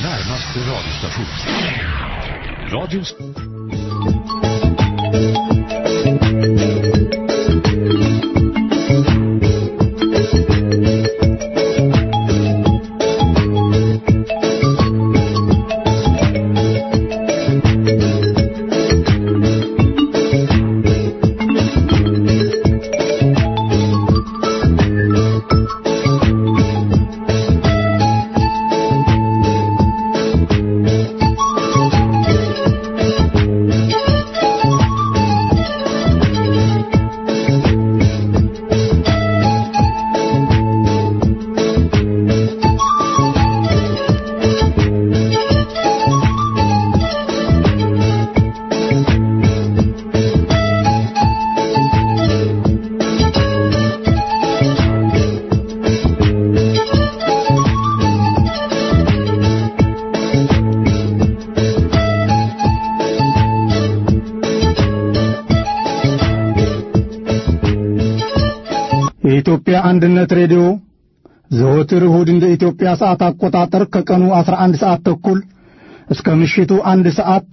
närmaste radiostation. Radions... የኢትዮጵያ አንድነት ሬዲዮ ዘወትር እሁድ እንደ ኢትዮጵያ ሰዓት አቆጣጠር ከቀኑ 11 ሰዓት ተኩል እስከ ምሽቱ አንድ ሰዓት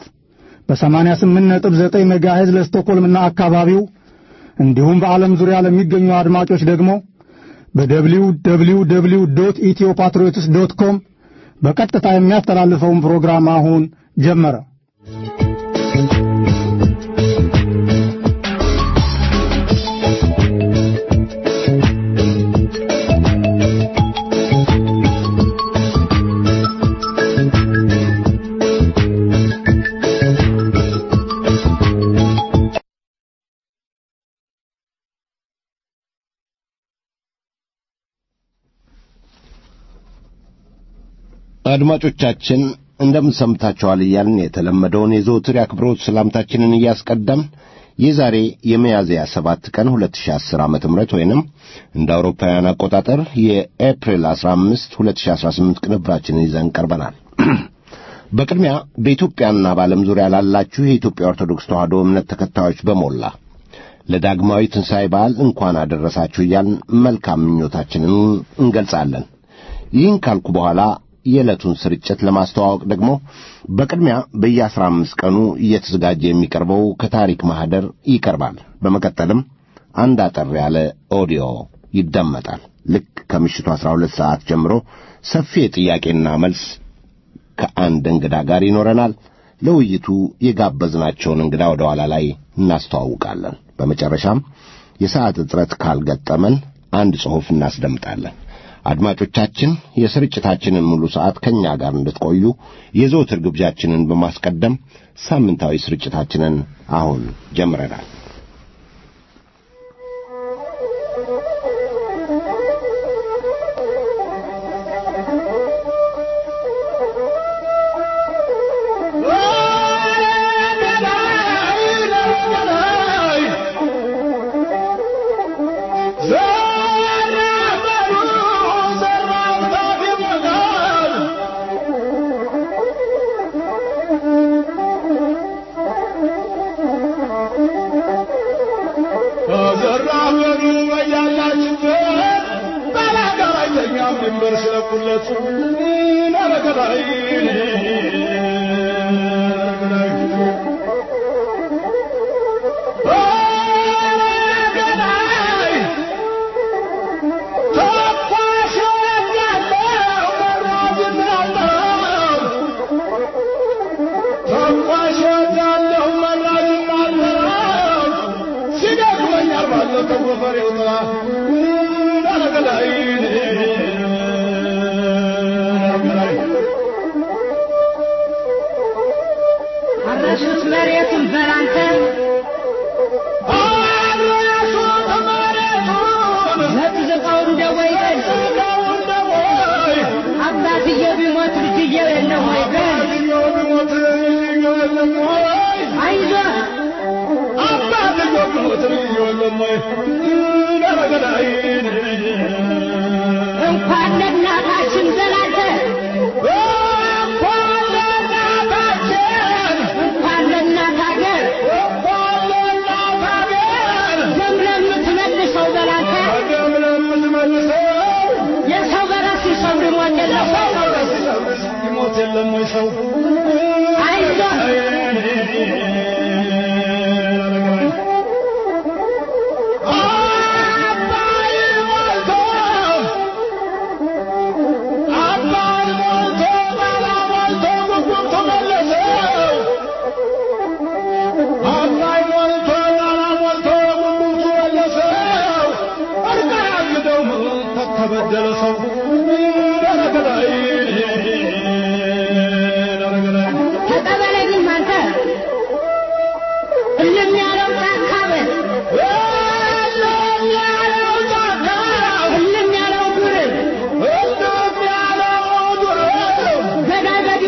በ88.9 ሜጋሄዝ ለስቶኮልምና አካባቢው እንዲሁም በዓለም ዙሪያ ለሚገኙ አድማጮች ደግሞ በደብሊው ደብሊው ደብሊው ዶት ኢትዮ ፓትሪዮትስ ዶት ኮም በቀጥታ የሚያስተላልፈውን ፕሮግራም አሁን ጀመረ። አድማጮቻችን እንደምን ሰምታችኋል እያልን የተለመደውን የዘውትር የአክብሮት ሰላምታችንን እያስቀደም የዛሬ የሚያዝያ ሰባት ቀን 2010 ዓመተ ምህረት ወይንም እንደ አውሮፓውያን አቆጣጠር የኤፕሪል 15 2018 ቅንብራችንን ይዘን ቀርበናል። በቅድሚያ በኢትዮጵያና በዓለም ዙሪያ ላላችሁ የኢትዮጵያ ኦርቶዶክስ ተዋሕዶ እምነት ተከታዮች በሞላ ለዳግማዊ ትንሣኤ በዓል እንኳን አደረሳችሁ እያልን መልካም ምኞታችንን እንገልጻለን። ይህን ካልኩ በኋላ የዕለቱን ስርጭት ለማስተዋወቅ ደግሞ በቅድሚያ በየአስራ አምስት ቀኑ እየተዘጋጀ የሚቀርበው ከታሪክ ማኅደር ይቀርባል። በመቀጠልም አንድ አጠር ያለ ኦዲዮ ይደመጣል። ልክ ከምሽቱ አስራ ሁለት ሰዓት ጀምሮ ሰፊ የጥያቄና መልስ ከአንድ እንግዳ ጋር ይኖረናል። ለውይይቱ የጋበዝናቸውን እንግዳ ወደ ኋላ ላይ እናስተዋውቃለን። በመጨረሻም የሰዓት እጥረት ካልገጠመን አንድ ጽሑፍ እናስደምጣለን። አድማጮቻችን የስርጭታችንን ሙሉ ሰዓት ከእኛ ጋር እንድትቆዩ የዘወትር ግብዣችንን በማስቀደም ሳምንታዊ ስርጭታችንን አሁን ጀምረናል። አረሱት መሬቱን በላንተ ዘቅዝቀው እንደ ወይን አባትየው ቢሞት ልጅየው የለም ወይ በል አይዞህ እንኳን ለእናታችን ዘላንተ እንኳን ለእናት ሀገር ደም ለምትመልሰው ዘላንተ የሰው በራስ ሲሰብር ሞት የለው ሞት የለም ወይ ሰው አባይ ሞልቶ አባይ ሞልቶ ባላ ሞልቶ ጉጉም ተመለሰ አባይ ሞልቶ ባላ ሞልቶ ጉጉም ተመለሰ እርቃ ያግደው ተበደለ ሰው ደረገላይ ደረገላይ ተቀበለኝም አንተ እልም ያለው ጫካ በል እልም ያለው ዱር ገዳይ በዲ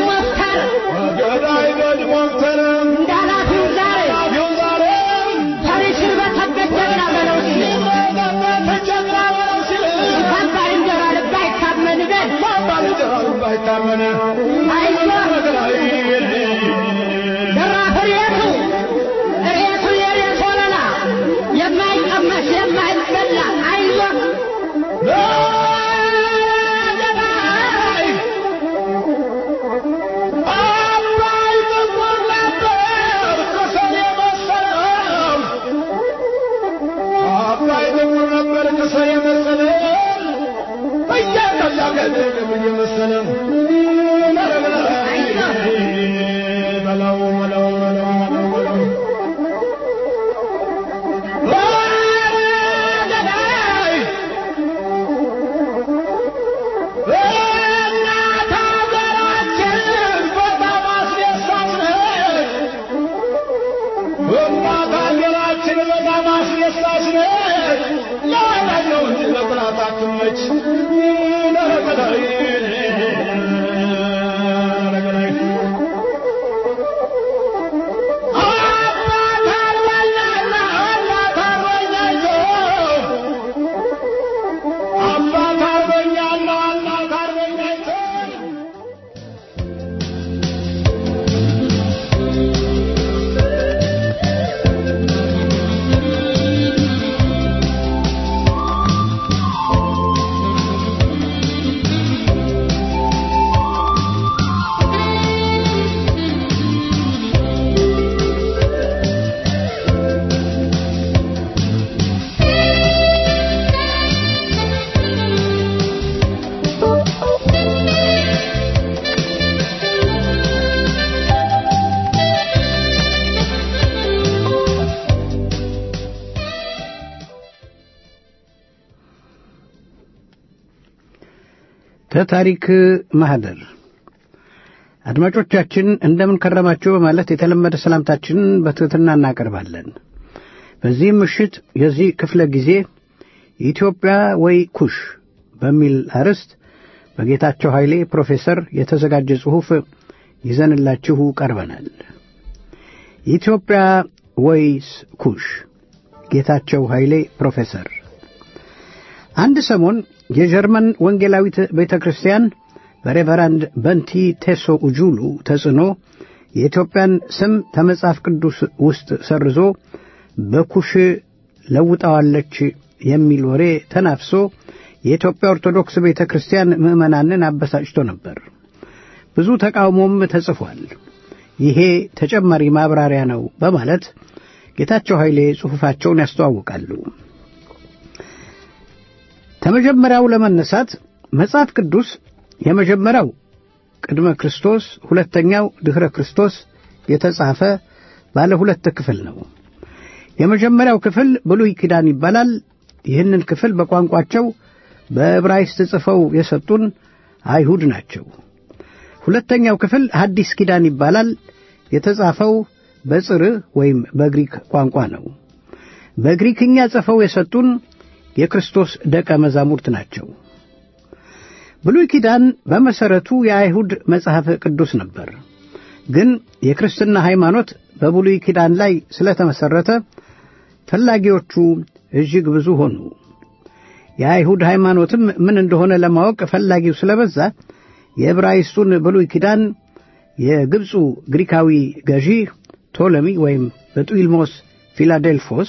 ወፍታር እንዳላፊው ዛሬ ፈሪስን በተበት ጀግና በለው ሲል እንኳን ባልንጀራ ልብ አይታመን በል አይዞህ ደራፍ ሬቱ ሬቱ የሬት ወለላ የማይቀመስ የማይበላ አይዞህ አባይ ጥቁር ነበር ከሰል የመሰለው አባይ ጥቁር ነበር ከሰል የመሰለው እያቀላቀለ እየመሰለ በለው በለው በለው በለው በለው ገዳይ እናት ሀገራችን በጣም አስደሳች ነች። እናት ሀገራችን በጣም አስደሳች ነች። ለወዳጅ ነው እንጂ ለጠላት አትመች። ለረገዳይ ለረገዳይ አባት አርበኛና እናት አርበኛቸው አባት አርበኛና እናት አርበኛቸው ከታሪክ ማህደር አድማጮቻችን እንደምን ከረማችሁ በማለት የተለመደ ሰላምታችንን በትሕትና እናቀርባለን። በዚህም ምሽት የዚህ ክፍለ ጊዜ ኢትዮጵያ ወይ ኩሽ በሚል አርዕስት በጌታቸው ኃይሌ ፕሮፌሰር የተዘጋጀ ጽሑፍ ይዘንላችሁ ቀርበናል። ኢትዮጵያ ወይስ ኩሽ? ጌታቸው ኃይሌ ፕሮፌሰር አንድ ሰሞን የጀርመን ወንጌላዊት ቤተ ክርስቲያን በሬቨራንድ በንቲ ቴሶ ኡጁሉ ተጽዕኖ የኢትዮጵያን ስም ከመጽሐፍ ቅዱስ ውስጥ ሰርዞ በኩሽ ለውጣዋለች የሚል ወሬ ተናፍሶ የኢትዮጵያ ኦርቶዶክስ ቤተ ክርስቲያን ምዕመናንን አበሳጭቶ ነበር። ብዙ ተቃውሞም ተጽፏል። ይሄ ተጨማሪ ማብራሪያ ነው በማለት ጌታቸው ኃይሌ ጽሑፋቸውን ያስተዋውቃሉ። ከመጀመሪያው ለመነሳት መጽሐፍ ቅዱስ የመጀመሪያው ቅድመ ክርስቶስ፣ ሁለተኛው ድኅረ ክርስቶስ የተጻፈ ባለ ሁለት ክፍል ነው። የመጀመሪያው ክፍል ብሉይ ኪዳን ይባላል። ይህንን ክፍል በቋንቋቸው በዕብራይስጥ ጽፈው የሰጡን አይሁድ ናቸው። ሁለተኛው ክፍል ሐዲስ ኪዳን ይባላል። የተጻፈው በጽርዕ ወይም በግሪክ ቋንቋ ነው። በግሪክኛ ጽፈው የሰጡን የክርስቶስ ደቀ መዛሙርት ናቸው። ብሉይ ኪዳን በመሠረቱ የአይሁድ መጽሐፍ ቅዱስ ነበር። ግን የክርስትና ሃይማኖት በብሉይ ኪዳን ላይ ስለተመሠረተ ፈላጊዎቹ እጅግ ብዙ ሆኑ። የአይሁድ ሃይማኖትም ምን እንደሆነ ለማወቅ ፈላጊው ስለበዛ የዕብራይስጡን ብሉይ ኪዳን የግብፁ ግሪካዊ ገዢ ቶለሚ ወይም በጡልሞስ ፊላዴልፎስ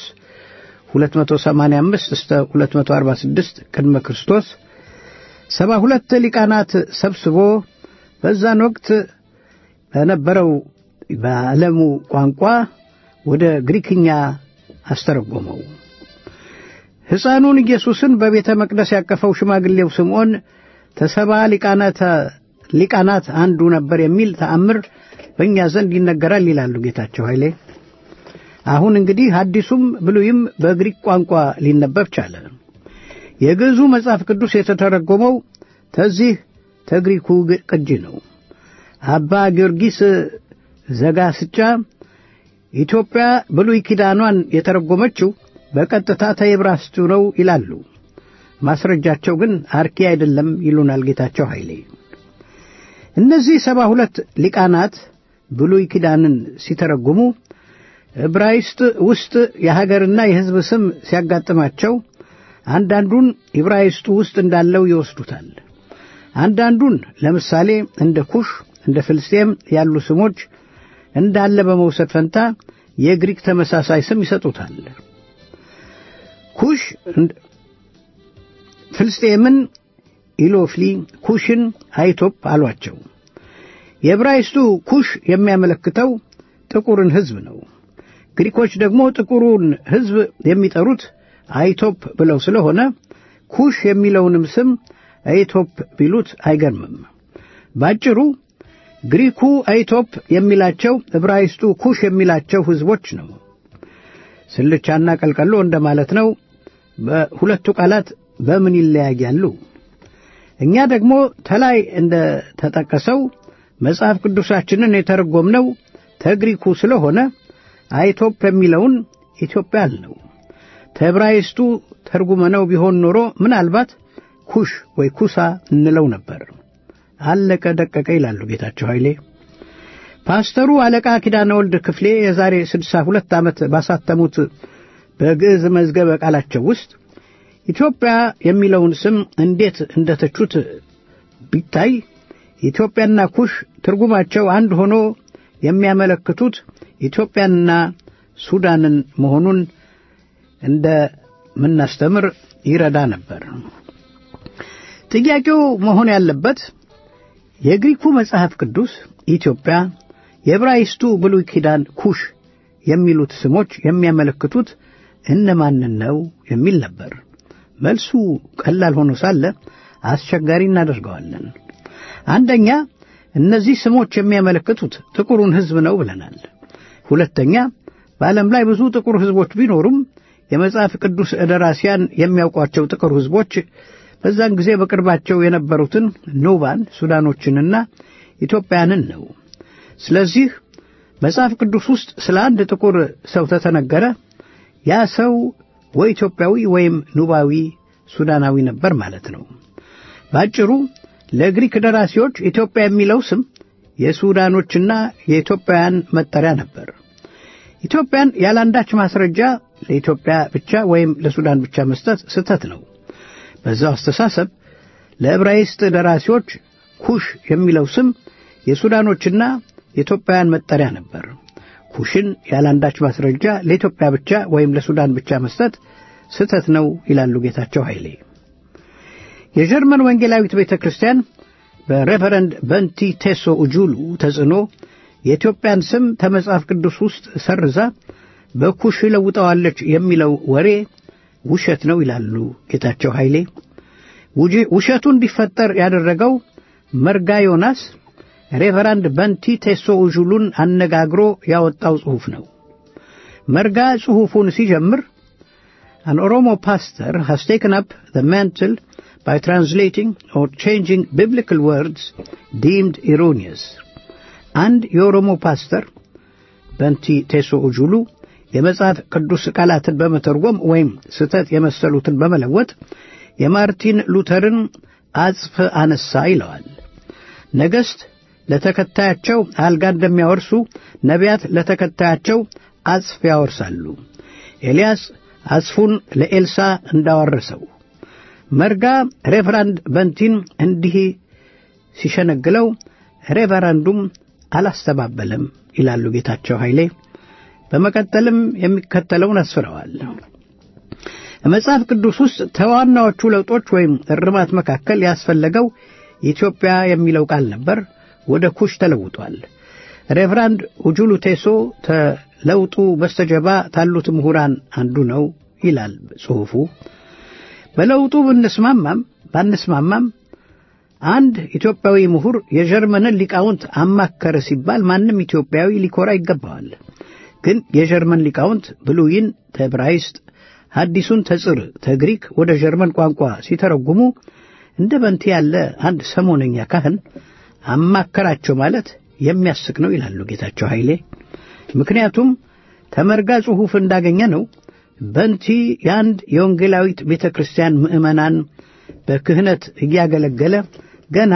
285 እስከ 246 ቅድመ ክርስቶስ ሰባ ሁለት ሊቃናት ሰብስቦ በዛን ወቅት በነበረው በዓለሙ ቋንቋ ወደ ግሪክኛ አስተረጎመው። ሕፃኑን ኢየሱስን በቤተ መቅደስ ያቀፈው ሽማግሌው ስምዖን ተሰባ ሊቃናት ሊቃናት አንዱ ነበር የሚል ተአምር በእኛ ዘንድ ይነገራል ይላሉ ጌታቸው ኃይሌ። አሁን እንግዲህ አዲሱም ብሉይም በግሪክ ቋንቋ ሊነበብ ቻለ። የግዕዙ መጽሐፍ ቅዱስ የተተረጎመው ተዚህ ተግሪኩ ቅጂ ነው። አባ ጊዮርጊስ ዘጋስጫ ኢትዮጵያ ብሉይ ኪዳኗን የተረጎመችው በቀጥታ ተዕብራይስጡ ነው ይላሉ። ማስረጃቸው ግን አርኪ አይደለም ይሉናል ጌታቸው ኃይሌ። እነዚህ ሰባ ሁለት ሊቃናት ብሉይ ኪዳንን ሲተረጉሙ ዕብራይስጥ ውስጥ የሀገርና የሕዝብ ስም ሲያጋጥማቸው አንዳንዱን ዕብራይስጡ ውስጥ እንዳለው ይወስዱታል። አንዳንዱን ለምሳሌ እንደ ኩሽ፣ እንደ ፍልስጤም ያሉ ስሞች እንዳለ በመውሰድ ፈንታ የግሪክ ተመሳሳይ ስም ይሰጡታል። ኩሽ ፍልስጤምን ኢሎፍሊ፣ ኩሽን አይቶፕ አሏቸው። የዕብራይስጡ ኩሽ የሚያመለክተው ጥቁርን ሕዝብ ነው። ግሪኮች ደግሞ ጥቁሩን ሕዝብ የሚጠሩት አይቶፕ ብለው ስለሆነ ኩሽ የሚለውንም ስም አይቶፕ ቢሉት አይገርምም። ባጭሩ ግሪኩ አይቶፕ የሚላቸው ዕብራይስጡ ኩሽ የሚላቸው ሕዝቦች ነው። ስልቻና ቀልቀሎ እንደማለት ነው። በሁለቱ ቃላት በምን ይለያያሉ? እኛ ደግሞ ተላይ እንደ ተጠቀሰው መጽሐፍ ቅዱሳችንን የተረጎምነው ተግሪኩ ስለሆነ አይቶፕ የሚለውን ኢትዮጵያ አልነው። ተዕብራይስጡ ተርጉመነው ቢሆን ኖሮ ምናልባት ኩሽ ወይ ኩሳ እንለው ነበር። አለቀ ደቀቀ ይላሉ ጌታቸው ኃይሌ። ፓስተሩ አለቃ ኪዳነ ወልድ ክፍሌ የዛሬ ስድሳ ሁለት ዓመት ባሳተሙት በግዕዝ መዝገበ ቃላቸው ውስጥ ኢትዮጵያ የሚለውን ስም እንዴት እንደተቹት ቢታይ ኢትዮጵያና ኩሽ ትርጉማቸው አንድ ሆኖ የሚያመለክቱት ኢትዮጵያንና ሱዳንን መሆኑን እንደምናስተምር ይረዳ ነበር። ጥያቄው መሆን ያለበት የግሪኩ መጽሐፍ ቅዱስ ኢትዮጵያ፣ የዕብራይስጡ ብሉይ ኪዳን ኩሽ የሚሉት ስሞች የሚያመለክቱት እነማንን ነው የሚል ነበር። መልሱ ቀላል ሆኖ ሳለ አስቸጋሪ እናደርገዋለን። አንደኛ እነዚህ ስሞች የሚያመለክቱት ጥቁሩን ሕዝብ ነው ብለናል። ሁለተኛ በዓለም ላይ ብዙ ጥቁር ሕዝቦች ቢኖሩም የመጽሐፍ ቅዱስ ደራሲያን የሚያውቋቸው ጥቁር ሕዝቦች በዛን ጊዜ በቅርባቸው የነበሩትን ኖባን፣ ሱዳኖችንና ኢትዮጵያንን ነው። ስለዚህ መጽሐፍ ቅዱስ ውስጥ ስለ አንድ ጥቁር ሰው ተተነገረ፣ ያ ሰው ወይ ኢትዮጵያዊ ወይም ኑባዊ ሱዳናዊ ነበር ማለት ነው። ባጭሩ ለግሪክ ደራሲዎች ኢትዮጵያ የሚለው ስም የሱዳኖችና የኢትዮጵያውያን መጠሪያ ነበር። ኢትዮጵያን ያላንዳች ማስረጃ ለኢትዮጵያ ብቻ ወይም ለሱዳን ብቻ መስጠት ስህተት ነው። በዛው አስተሳሰብ ለዕብራይስጥ ደራሲዎች ኩሽ የሚለው ስም የሱዳኖችና የኢትዮጵያውያን መጠሪያ ነበር። ኩሽን ያላንዳች ማስረጃ ለኢትዮጵያ ብቻ ወይም ለሱዳን ብቻ መስጠት ስህተት ነው ይላሉ ጌታቸው ኃይሌ። የጀርመን ወንጌላዊት ቤተ ክርስቲያን በሬቨረንድ በንቲ ቴሶ ኡጁሉ ተጽዕኖ የኢትዮጵያን ስም ከመጽሐፍ ቅዱስ ውስጥ ሰርዛ በኩሽ ለውጠዋለች የሚለው ወሬ ውሸት ነው ይላሉ ጌታቸው ኃይሌ። ውሸቱ እንዲፈጠር ያደረገው መርጋ ዮናስ ሬቨራንድ በንቲ ቴሶ ኡጁሉን አነጋግሮ ያወጣው ጽሑፍ ነው። መርጋ ጽሑፉን ሲጀምር An Oromo pastor has taken up the mantle by translating or changing biblical words deemed erroneous. አንድ የኦሮሞ ፓስተር በንቲ ቴሶ ኡጁሉ የመጽሐፍ ቅዱስ ቃላትን በመተርጎም ወይም ስህተት የመሰሉትን በመለወጥ የማርቲን ሉተርን አጽፍ አነሳ ይለዋል። ነገሥት ለተከታያቸው አልጋ እንደሚያወርሱ ነቢያት ለተከታያቸው አጽፍ ያወርሳሉ። ኤልያስ አጽፉን ለኤልሳ እንዳወረሰው መርጋ ሬቨራንድ በንቲን እንዲህ ሲሸነግለው ሬቨራንዱም አላስተባበለም ይላሉ ጌታቸው ኃይሌ። በመቀጠልም የሚከተለውን አስፍረዋል። መጽሐፍ ቅዱስ ውስጥ ከዋናዎቹ ለውጦች ወይም እርማት መካከል ያስፈለገው ኢትዮጵያ የሚለው ቃል ነበር። ወደ ኩሽ ተለውጧል። ሬቨራንድ ኡጁሉ ቴሶ ተለውጡ በስተጀርባ ታሉት ምሁራን አንዱ ነው ይላል ጽሑፉ። በለውጡ ብንስማማም ባንስማማም አንድ ኢትዮጵያዊ ምሁር የጀርመንን ሊቃውንት አማከረ ሲባል ማንም ኢትዮጵያዊ ሊኮራ ይገባዋል። ግን የጀርመን ሊቃውንት ብሉይን ተዕብራይስጥ፣ ሐዲሱን ተጽር ተግሪክ ወደ ጀርመን ቋንቋ ሲተረጉሙ እንደ በንቲ ያለ አንድ ሰሞነኛ ካህን አማከራቸው ማለት የሚያስቅ ነው ይላሉ ጌታቸው ኃይሌ። ምክንያቱም ተመርጋ ጽሑፍ እንዳገኘ ነው በንቲ የአንድ የወንጌላዊት ቤተ ክርስቲያን ምዕመናን በክህነት እያገለገለ ገና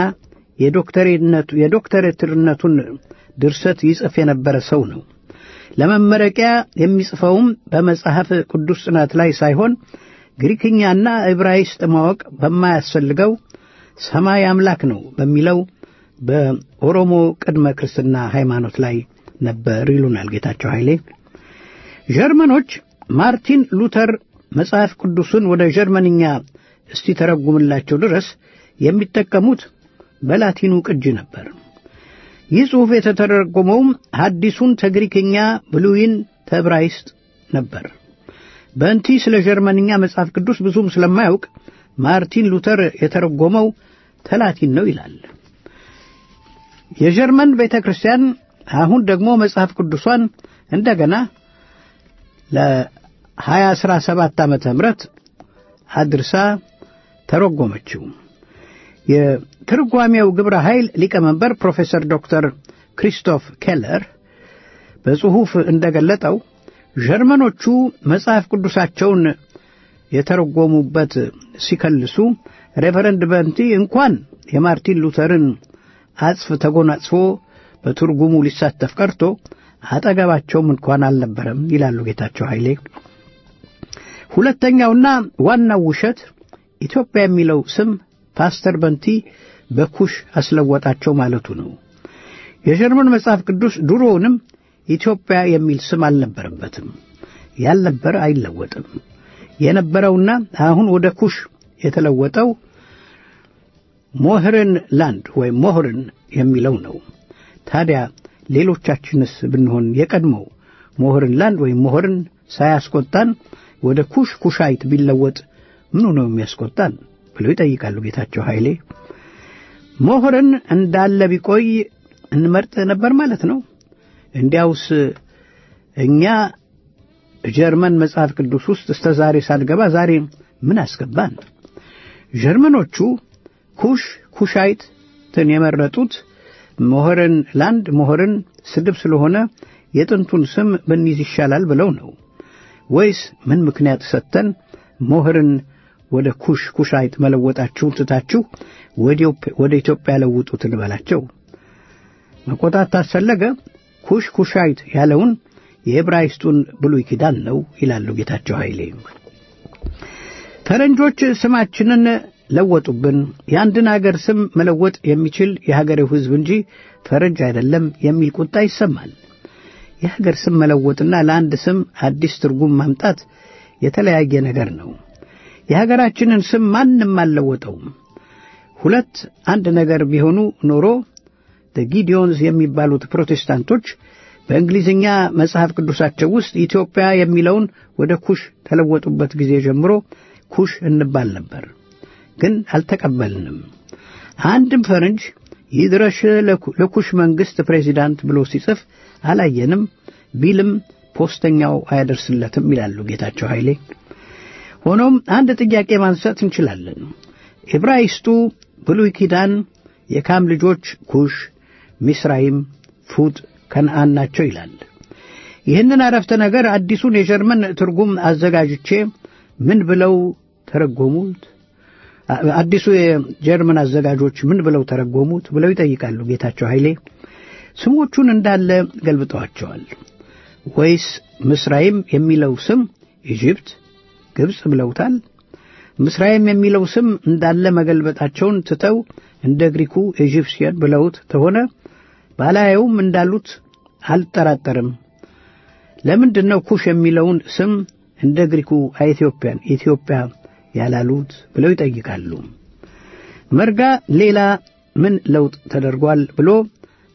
የዶክተሬትነቱን ድርሰት ይጽፍ የነበረ ሰው ነው። ለመመረቂያ የሚጽፈውም በመጽሐፍ ቅዱስ ጥናት ላይ ሳይሆን ግሪክኛና ዕብራይስጥ ማወቅ በማያስፈልገው ሰማይ አምላክ ነው በሚለው በኦሮሞ ቅድመ ክርስትና ሃይማኖት ላይ ነበር ይሉናል ጌታቸው ኃይሌ። ጀርመኖች ማርቲን ሉተር መጽሐፍ ቅዱስን ወደ ጀርመንኛ እስቲ ተረጉምላቸው ድረስ የሚጠቀሙት በላቲኑ ቅጂ ነበር። ይህ ጽሑፍ የተተረጎመውም ሐዲሱን ተግሪክኛ ብሉይን ተዕብራይስጥ ነበር። በእንቲ ስለ ጀርመንኛ መጽሐፍ ቅዱስ ብዙም ስለማያውቅ ማርቲን ሉተር የተረጎመው ተላቲን ነው ይላል። የጀርመን ቤተ ክርስቲያን አሁን ደግሞ መጽሐፍ ቅዱሷን እንደገና ለ2017 ዓመተ ምህረት አድርሳ ተረጎመችው። የትርጓሜው ግብረ ኃይል ሊቀመንበር ፕሮፌሰር ዶክተር ክሪስቶፍ ኬለር በጽሑፍ እንደገለጠው ጀርመኖቹ መጽሐፍ ቅዱሳቸውን የተረጎሙበት ሲከልሱ ሬቨረንድ በንቲ እንኳን የማርቲን ሉተርን አጽፍ ተጎናጽፎ በትርጉሙ ሊሳተፍ ቀርቶ አጠገባቸውም እንኳን አልነበረም ይላሉ ጌታቸው ኃይሌ። ሁለተኛውና ዋናው ውሸት ኢትዮጵያ የሚለው ስም ፓስተር በንቲ በኩሽ አስለወጣቸው ማለቱ ነው። የጀርመን መጽሐፍ ቅዱስ ድሮውንም ኢትዮጵያ የሚል ስም አልነበረበትም። ያልነበረ አይለወጥም። የነበረውና አሁን ወደ ኩሽ የተለወጠው ሞህርን ላንድ ወይም ሞህርን የሚለው ነው። ታዲያ ሌሎቻችንስ ብንሆን የቀድሞው ሞህርን ላንድ ወይም ሞህርን ሳያስቆጣን ወደ ኩሽ ኩሻይት ቢለወጥ ምኑ ነው የሚያስቆጣን ብለው ይጠይቃሉ ጌታቸው ኃይሌ። ሞህርን እንዳለ ቢቆይ እንመርጥ ነበር ማለት ነው። እንዲያውስ እኛ ጀርመን መጽሐፍ ቅዱስ ውስጥ እስከ ዛሬ ሳልገባ ዛሬ ምን አስገባን? ጀርመኖቹ ኩሽ ኩሻይትን የመረጡት ሞህርን ላንድ ሞህርን ስድብ ስለሆነ የጥንቱን ስም ብንይዝ ይሻላል ብለው ነው ወይስ ምን ምክንያት ሰጥተን ሞህርን ወደ ኩሽ ኩሻይት መለወጣችሁን ትታችሁ ወደ ኢትዮጵያ ለውጡት እንበላቸው? መቆጣት ታስፈለገ ኩሽ ኩሻይት ያለውን የዕብራይስጡን ብሉይ ኪዳን ነው ይላሉ ጌታቸው ኃይሌ። ፈረንጆች ስማችንን ለወጡብን። የአንድን አገር ስም መለወጥ የሚችል የሀገሬው ሕዝብ እንጂ ፈረንጅ አይደለም የሚል ቁጣ ይሰማል። የሀገር ስም መለወጥና ለአንድ ስም አዲስ ትርጉም ማምጣት የተለያየ ነገር ነው። የሀገራችንን ስም ማንም አልለወጠውም። ሁለት አንድ ነገር ቢሆኑ ኖሮ ጊዲዮንስ የሚባሉት ፕሮቴስታንቶች በእንግሊዝኛ መጽሐፍ ቅዱሳቸው ውስጥ ኢትዮጵያ የሚለውን ወደ ኩሽ ተለወጡበት ጊዜ ጀምሮ ኩሽ እንባል ነበር፣ ግን አልተቀበልንም። አንድም ፈረንጅ ይድረሽ ለኩሽ መንግሥት ፕሬዚዳንት ብሎ ሲጽፍ አላየንም። ቢልም ፖስተኛው አያደርስለትም ይላሉ ጌታቸው ኃይሌ። ሆኖም አንድ ጥያቄ ማንሳት እንችላለን። ዕብራይስጡ ብሉይ ኪዳን የካም ልጆች ኩሽ፣ ሚስራይም፣ ፉጥ፣ ከነአን ናቸው ይላል። ይህንን አረፍተ ነገር አዲሱን የጀርመን ትርጉም አዘጋጅቼ ምን ብለው ተረጎሙት? አዲሱ የጀርመን አዘጋጆች ምን ብለው ተረጎሙት ብለው ይጠይቃሉ ጌታቸው ኃይሌ። ስሞቹን እንዳለ ገልብጠዋቸዋል። ወይስ ምስራይም የሚለው ስም ኢጅፕት፣ ግብፅ ብለውታል? ምስራይም የሚለው ስም እንዳለ መገልበጣቸውን ትተው እንደ ግሪኩ ኢጂፕሽያን ብለውት ተሆነ ባላየውም እንዳሉት አልጠራጠርም። ለምንድን ነው ኩሽ የሚለውን ስም እንደ ግሪኩ ኢትዮጵያን ኢትዮጵያ ያላሉት ብለው ይጠይቃሉ። መርጋ ሌላ ምን ለውጥ ተደርጓል ብሎ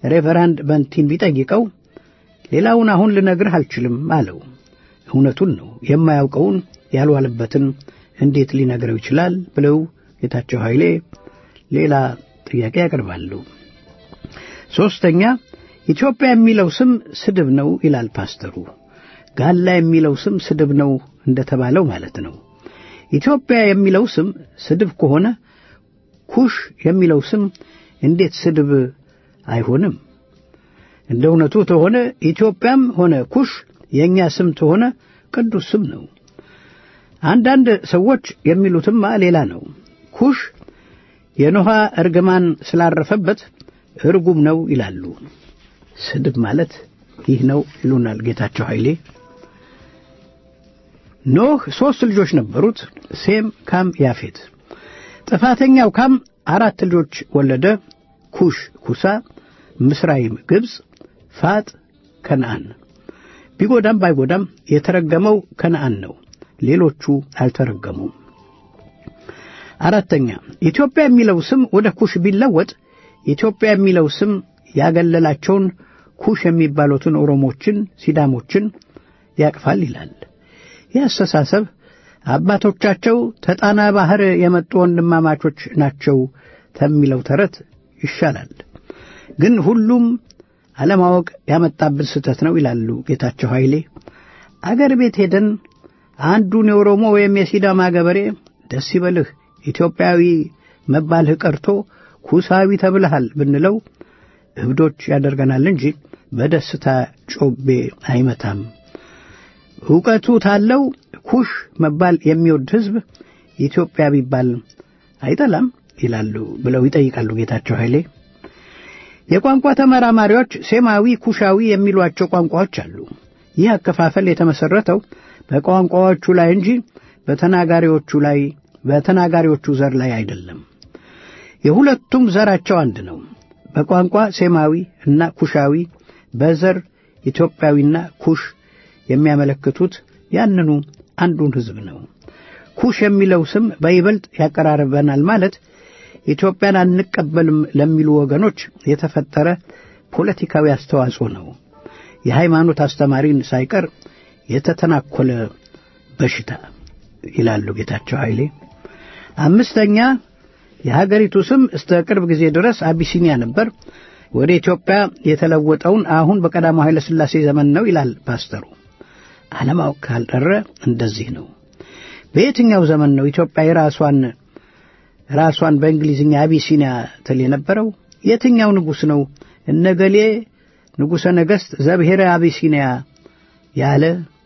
ሬቨራንድ በንቲን ቢጠይቀው ሌላውን አሁን ልነግርህ አልችልም አለው። እውነቱን ነው። የማያውቀውን ያልዋለበትን እንዴት ሊነግረው ይችላል? ብለው ጌታቸው ኃይሌ ሌላ ጥያቄ ያቀርባሉ። ሦስተኛ ኢትዮጵያ የሚለው ስም ስድብ ነው ይላል ፓስተሩ። ጋላ የሚለው ስም ስድብ ነው እንደተባለው ማለት ነው። ኢትዮጵያ የሚለው ስም ስድብ ከሆነ ኩሽ የሚለው ስም እንዴት ስድብ አይሆንም? እንደ እውነቱ ተሆነ ኢትዮጵያም ሆነ ኩሽ የእኛ ስም ተሆነ ቅዱስ ስም ነው። አንዳንድ ሰዎች የሚሉትማ ሌላ ነው። ኩሽ የኖሃ እርግማን ስላረፈበት እርጉም ነው ይላሉ። ስድብ ማለት ይህ ነው ይሉናል ጌታቸው ኃይሌ። ኖህ ሦስት ልጆች ነበሩት፣ ሴም፣ ካም፣ ያፌት። ጥፋተኛው ካም አራት ልጆች ወለደ። ኩሽ፣ ኩሳ፣ ምስራይም፣ ግብፅ፣ ፋጥ፣ ከነአን። ቢጎዳም ባይጎዳም የተረገመው ከነአን ነው። ሌሎቹ አልተረገሙም። አራተኛ ኢትዮጵያ የሚለው ስም ወደ ኩሽ ቢለወጥ ኢትዮጵያ የሚለው ስም ያገለላቸውን ኩሽ የሚባሉትን ኦሮሞችን፣ ሲዳሞችን ያቅፋል ይላል። ይህ አስተሳሰብ አባቶቻቸው ተጣና ባህር የመጡ ወንድማማቾች ናቸው ከሚለው ተረት ይሻላል። ግን ሁሉም አለማወቅ ያመጣብን ስህተት ነው ይላሉ ጌታቸው ኃይሌ። አገር ቤት ሄደን አንዱን የኦሮሞ ወይም የሲዳማ ገበሬ ደስ ይበልህ ኢትዮጵያዊ መባልህ ቀርቶ ኩሳዊ ተብልሃል ብንለው እብዶች ያደርገናል እንጂ በደስታ ጮቤ አይመታም። ዕውቀቱ ታለው ኩሽ መባል የሚወድ ሕዝብ ኢትዮጵያ ቢባል አይጠላም ይላሉ ብለው ይጠይቃሉ ጌታቸው ኃይሌ። የቋንቋ ተመራማሪዎች ሴማዊ፣ ኩሻዊ የሚሏቸው ቋንቋዎች አሉ። ይህ አከፋፈል የተመሰረተው በቋንቋዎቹ ላይ እንጂ በተናጋሪዎቹ ላይ በተናጋሪዎቹ ዘር ላይ አይደለም። የሁለቱም ዘራቸው አንድ ነው። በቋንቋ ሴማዊ እና ኩሻዊ፣ በዘር ኢትዮጵያዊና ኩሽ የሚያመለክቱት ያንኑ አንዱን ሕዝብ ነው። ኩሽ የሚለው ስም በይበልጥ ያቀራርበናል ማለት ኢትዮጵያን አንቀበልም ለሚሉ ወገኖች የተፈጠረ ፖለቲካዊ አስተዋጽኦ ነው። የሃይማኖት አስተማሪን ሳይቀር የተተናኮለ በሽታ ይላሉ ጌታቸው ኃይሌ። አምስተኛ የሀገሪቱ ስም እስከ ቅርብ ጊዜ ድረስ አቢሲኒያ ነበር። ወደ ኢትዮጵያ የተለወጠውን አሁን በቀዳማዊ ኃይለ ሥላሴ ዘመን ነው ይላል ፓስተሩ። አለማወቅ ካልቀረ እንደዚህ ነው። በየትኛው ዘመን ነው ኢትዮጵያ የራሷን ራሷን በእንግሊዝኛ አቢሲኒያ ትል የነበረው? የትኛው ንጉሥ ነው እነገሌ ንጉሠ ነገሥት ዘብሔረ አቢሲኒያ ያለ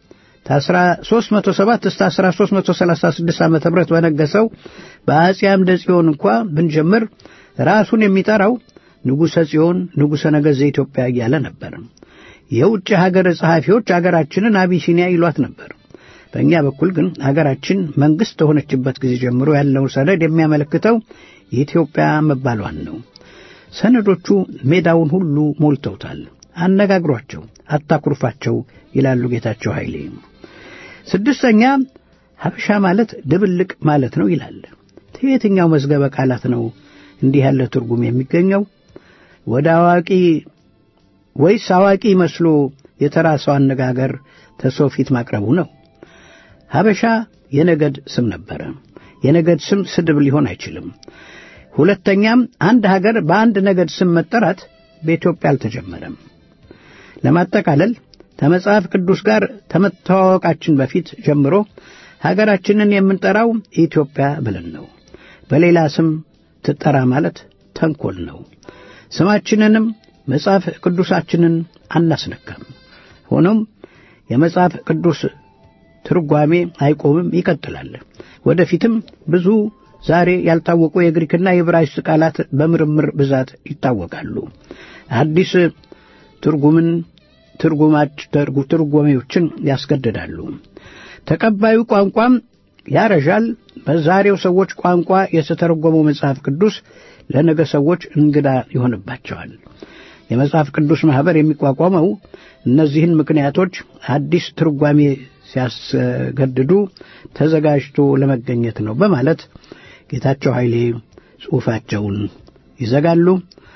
ከ1307 እስከ 1336 ዓ ም በነገሰው በአጼ አምደ ጽዮን እንኳ ብንጀምር ራሱን የሚጠራው ንጉሠ ጽዮን ንጉሠ ነገሥት ዘኢትዮጵያ እያለ ነበር። የውጭ ሀገር ጸሐፊዎች አገራችንን አቢሲኒያ ይሏት ነበር። በእኛ በኩል ግን አገራችን መንግሥት ከሆነችበት ጊዜ ጀምሮ ያለው ሰነድ የሚያመለክተው የኢትዮጵያ መባሏን ነው። ሰነዶቹ ሜዳውን ሁሉ ሞልተውታል። አነጋግሯቸው፣ አታኩርፋቸው ይላሉ ጌታቸው ኃይሌ። ስድስተኛ ሀበሻ ማለት ድብልቅ ማለት ነው ይላል። የትኛው መዝገበ ቃላት ነው እንዲህ ያለ ትርጉም የሚገኘው? ወደ አዋቂ ወይስ አዋቂ መስሎ የተራሰው አነጋገር ተሰው ፊት ማቅረቡ ነው? ሀበሻ የነገድ ስም ነበረ። የነገድ ስም ስድብ ሊሆን አይችልም። ሁለተኛም አንድ ሀገር በአንድ ነገድ ስም መጠራት በኢትዮጵያ አልተጀመረም። ለማጠቃለል ከመጽሐፍ ቅዱስ ጋር ከመተዋወቃችን በፊት ጀምሮ ሀገራችንን የምንጠራው ኢትዮጵያ ብለን ነው። በሌላ ስም ትጠራ ማለት ተንኮል ነው። ስማችንንም መጽሐፍ ቅዱሳችንን አናስነካም። ሆኖም የመጽሐፍ ቅዱስ ትርጓሜ አይቆምም፣ ይቀጥላል። ወደፊትም ብዙ ዛሬ ያልታወቁ የግሪክና የዕብራይስጥ ቃላት በምርምር ብዛት ይታወቃሉ። አዲስ ትርጉምን ትርጉማች ትርጓሜዎችን ያስገድዳሉ። ተቀባዩ ቋንቋም ያረዣል። በዛሬው ሰዎች ቋንቋ የተተረጎመው መጽሐፍ ቅዱስ ለነገ ሰዎች እንግዳ ይሆንባቸዋል። የመጽሐፍ ቅዱስ ማኅበር የሚቋቋመው እነዚህን ምክንያቶች አዲስ ትርጓሜ ሲያስገድዱ ተዘጋጅቶ ለመገኘት ነው በማለት ጌታቸው ኃይሌ ጽሑፋቸውን ይዘጋሉ።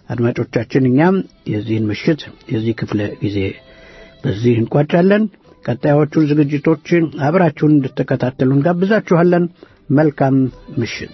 አድማጮቻችን እኛም የዚህን ምሽት የዚህ ክፍለ ጊዜ በዚህ እንቋጫለን። ቀጣዮቹን ዝግጅቶችን አብራችሁን እንድትከታተሉ እንጋብዛችኋለን። መልካም ምሽት።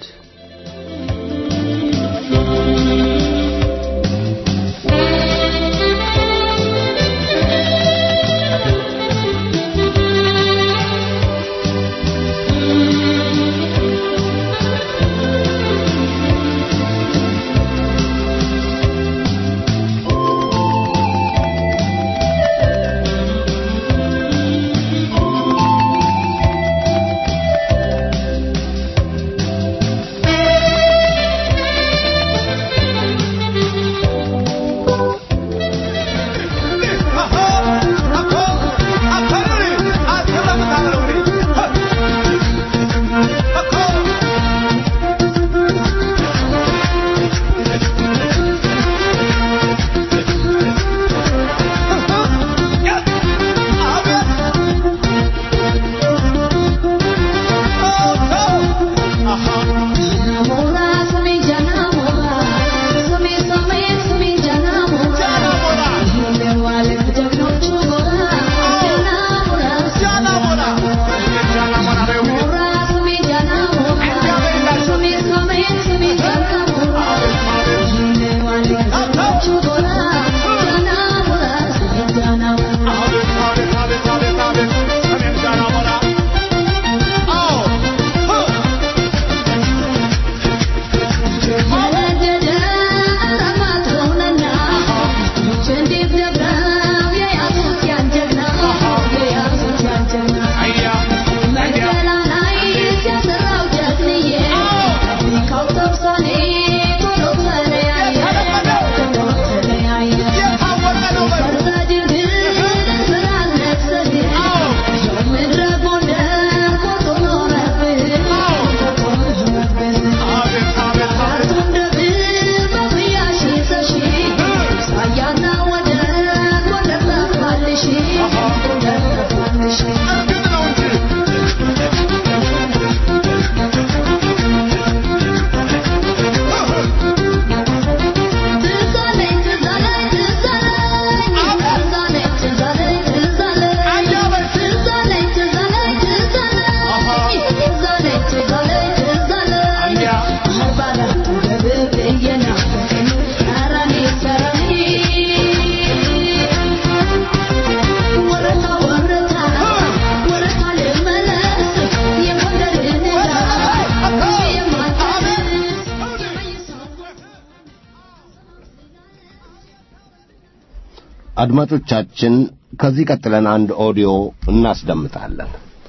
አድማጮቻችን ከዚህ ቀጥለን አንድ ኦዲዮ እናስደምጣለን።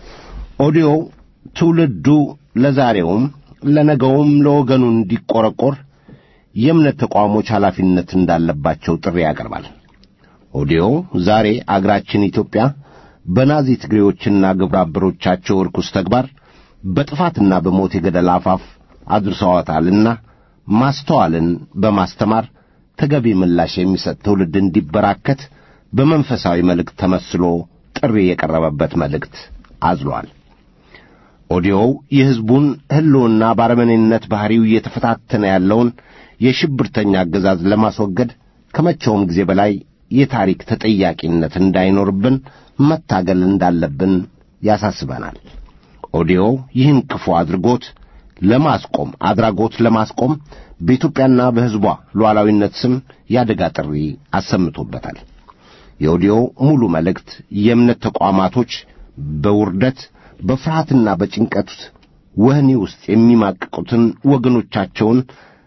ኦዲዮው ትውልዱ ለዛሬውም ለነገውም ለወገኑ እንዲቆረቆር የእምነት ተቋሞች ኃላፊነት እንዳለባቸው ጥሪ ያቀርባል። ኦዲዮው ዛሬ አገራችን ኢትዮጵያ በናዚ ትግሬዎችና ግብረ አበሮቻቸው ርኩስ ተግባር በጥፋትና በሞት የገደል አፋፍ አድርሰዋታልና ማስተዋልን በማስተማር ተገቢ ምላሽ የሚሰጥ ትውልድ እንዲበራከት በመንፈሳዊ መልእክት ተመስሎ ጥሪ የቀረበበት መልእክት አዝሏል። ኦዲዮው የሕዝቡን ሕልውና ባረመኔነት ባሕሪው እየተፈታተነ ያለውን የሽብርተኛ አገዛዝ ለማስወገድ ከመቼውም ጊዜ በላይ የታሪክ ተጠያቂነት እንዳይኖርብን መታገል እንዳለብን ያሳስበናል። ኦዲዮው ይህን ክፉ አድርጎት ለማስቆም አድራጎት ለማስቆም በኢትዮጵያና በሕዝቧ ሉዓላዊነት ስም የአደጋ ጥሪ አሰምቶበታል። የኦዲዮው ሙሉ መልእክት የእምነት ተቋማቶች በውርደት በፍርሃትና በጭንቀት ወህኒ ውስጥ የሚማቅቁትን ወገኖቻቸውን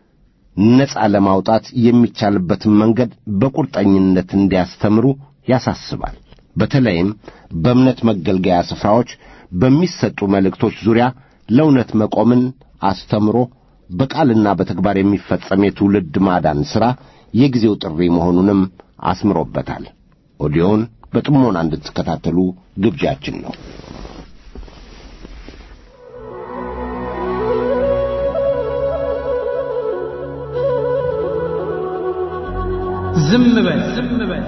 ነጻ ለማውጣት የሚቻልበትን መንገድ በቁርጠኝነት እንዲያስተምሩ ያሳስባል። በተለይም በእምነት መገልገያ ስፍራዎች በሚሰጡ መልእክቶች ዙሪያ ለእውነት መቆምን አስተምሮ በቃልና በተግባር የሚፈጸም የትውልድ ማዳን ሥራ የጊዜው ጥሪ መሆኑንም አስምሮበታል። ኦዲዮውን በጥሞና እንድትከታተሉ ግብዣችን ነው። ዝም በል ዝም በል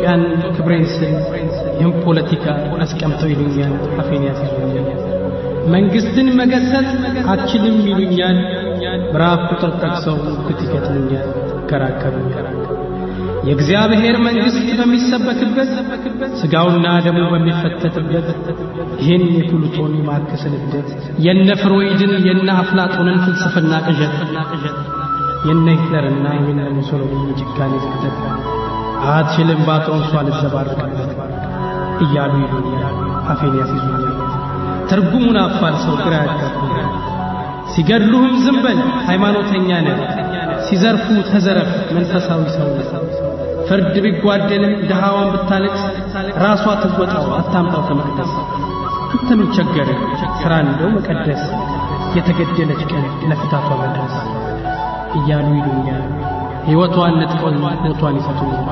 ኢትዮጵያን ክብሬን ስል ይህም ፖለቲካ አስቀምጠው ይሉኛል፣ አፌን ያስይዙኛል። መንግስትን መገሰጽ አችልም ይሉኛል፣ ምዕራፍ ቁጥር ጠቅሰው ግት ይገጥሙኛል፣ ይከራከሩኛል። የእግዚአብሔር መንግሥት በሚሰበክበት ሥጋውና ደሙ በሚፈተትበት ይህን የፕሉቶን የማርክስን እብደት የነ ፍሮይድን የነ አፍላጦንን ፍልስፍና ቅዠት የነ ሂትለርና የነ ሙሶሎኒ ጭካኔ ዝቅጠት አትችልም ባጥሮንሷ ልዘባርቅበት እያሉ ይሉኛል፣ አፌን ያስይዙኛል። ትርጉሙን አፋልሰው ግራ ያጋቡኛል። ሲገድሉህም ዝም በል ሃይማኖተኛ ነህ፣ ሲዘርፉ ተዘረፍ መንፈሳዊ ሰው ነህ። ፍርድ ቢጓደልም ድሃዋን ብታለቅስ ራሷ ትወጣው አታምጣው ከመቅደስ። አንተ ምን ቸገረህ ሥራ እንደው መቀደስ የተገደለች ቀን ለፍታቷ መድረስ እያሉ ይሉኛል። ሕይወቷን ነጥቀው ሞቷን ይሰጡኛል።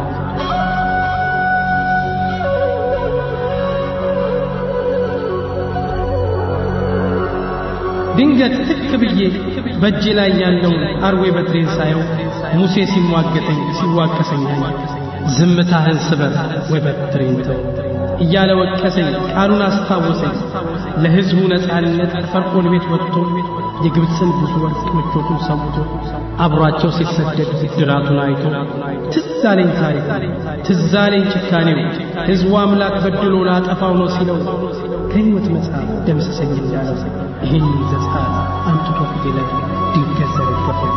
ድንገት ትክ ብዬ በእጄ ላይ ያለውን አርዌ በትሬን ሳየው ሙሴ ሲሟገተኝ ሲዋቀሰኝ ዝምታህን ስበር ወይ በትሬን ተው እያለ ወቀሰኝ። ቃሉን አስታወሰኝ። ለሕዝቡ ነፃነት ፈርዖን ቤት ወጥቶ የግብፅን ብዙ ወርቅ ምቾቱን ሰምቶ አብሯቸው ሲሰደድ ድራቱን አይቶ ትዝ አለኝ ታሪኩ፣ ትዝ አለኝ ጭካኔው። ሕዝቡ አምላክ በድሎ ላጠፋው ነው ሲለው ከሕይወት መጽሐፍ ደምስሰኝ እንዳለው ይህን ዘስታት አምጥቶ ፊቴ ላይ ድንገት ዘረገፈው።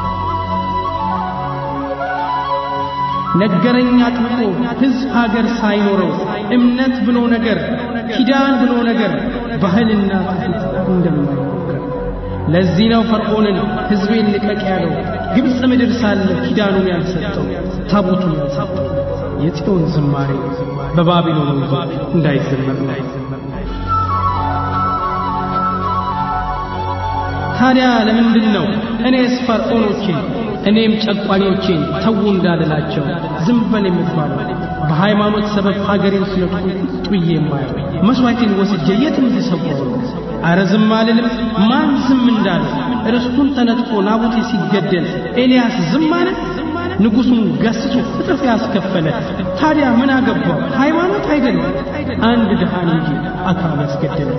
ነገረኝ አጥብቆ ሕዝብ ሀገር ሳይኖረው እምነት ብሎ ነገር ኪዳን ብሎ ነገር ባህልና ትውፊት እንደማይሞከር ለዚህ ነው ፈርዖንን ሕዝቤን ልቀቅ ያለው ግብፅ ምድር ሳለ ኪዳኑን ያልሰጠው ታቦቱን ያልሰጠው የጽዮን ዝማሬ በባቢሎን ወንዞች እንዳይዘመር ነው። ታዲያ ለምንድን ነው እኔስ ፈርዖኖቼን እኔም ጨቋኞቼን ተዉ እንዳልላቸው ዝም በል የምባለው? በሃይማኖት ሰበብ ሀገሬን ሲነጥቁ ጥዬ የማየው መሥዋዕቴን ወስጄ የትም ልሰዋው? አረ ዝም አልልም። ማን ዝም እንዳለ ርስቱን ተነጥቆ ናቡቴ ሲገደል ኤልያስ ዝም አለ? ንጉሡን ገስጾ እጥፍ ያስከፈለ ታዲያ ምን አገባው? ሃይማኖት አይደለም አንድ ድሃን እንጂ አካል ያስገደለ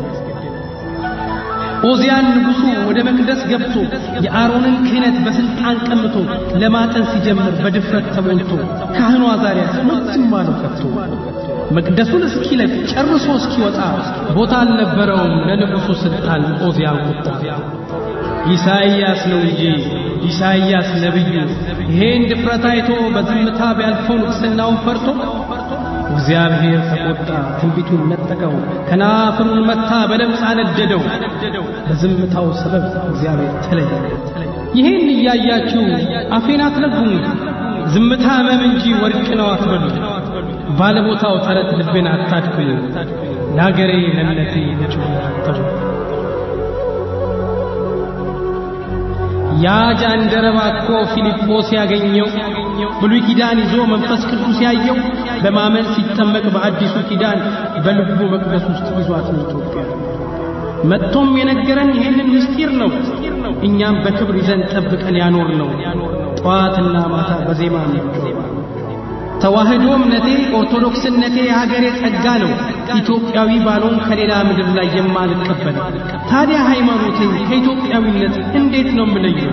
ኦዚያን ንጉሡ ወደ መቅደስ ገብቶ የአሮንን ክህነት በስልጣን ቀምቶ ለማጠን ሲጀምር በድፍረት ተሞልቶ ካህኑ አዛርያስ ዝም አለው ከቶ። መቅደሱን እስኪለቅ ጨርሶ እስኪወጣ ቦታ አልነበረውም ለንጉሡ ስልጣን ኦዚያን ቁጣ። ኢሳይያስ ነው እንጂ ኢሳይያስ ነቢዩ ይሄን ድፍረት አይቶ በዝምታ ቢያልፈው ንግሥናውን ፈርቶ እግዚአብሔር ተቆጣ፣ ትንቢቱን ነጠቀው፣ ከናፍሩን መታ፣ በለምጽ አነደደው። በዝምታው ሰበብ እግዚአብሔር ተለየ። ይህን እያያችሁ አፌን አትለጉሙ፣ ዝምታ ሕመም እንጂ ወርቅ ነው አትበሉ። ባለቦታው ተረት ልቤን አታድክሙ፣ ለአገሬ ለነቴ ልጩህ አትበሉ። ያ ጃንደረባ እኮ ፊልጶስ ያገኘው ብሉይ ኪዳን ይዞ መንፈስ ቅዱስ ያየው በማመን ሲጠመቅ በአዲሱ ኪዳን በልቡ መቅደስ ውስጥ ይዟት ነው ኢትዮጵያ። መጥቶም የነገረን ይህንን ምስጢር ነው። እኛም በክብር ይዘን ጠብቀን ያኖር ነው። ጠዋትና ማታ በዜማ ነው። ተዋህዶ እምነቴ ኦርቶዶክስነቴ የሀገሬ ጸጋ ነው። ኢትዮጵያዊ ባልሆን ከሌላ ምድር ላይ የማልቀበለው ታዲያ ሃይማኖቴን ከኢትዮጵያዊነት እንዴት ነው የምለየው?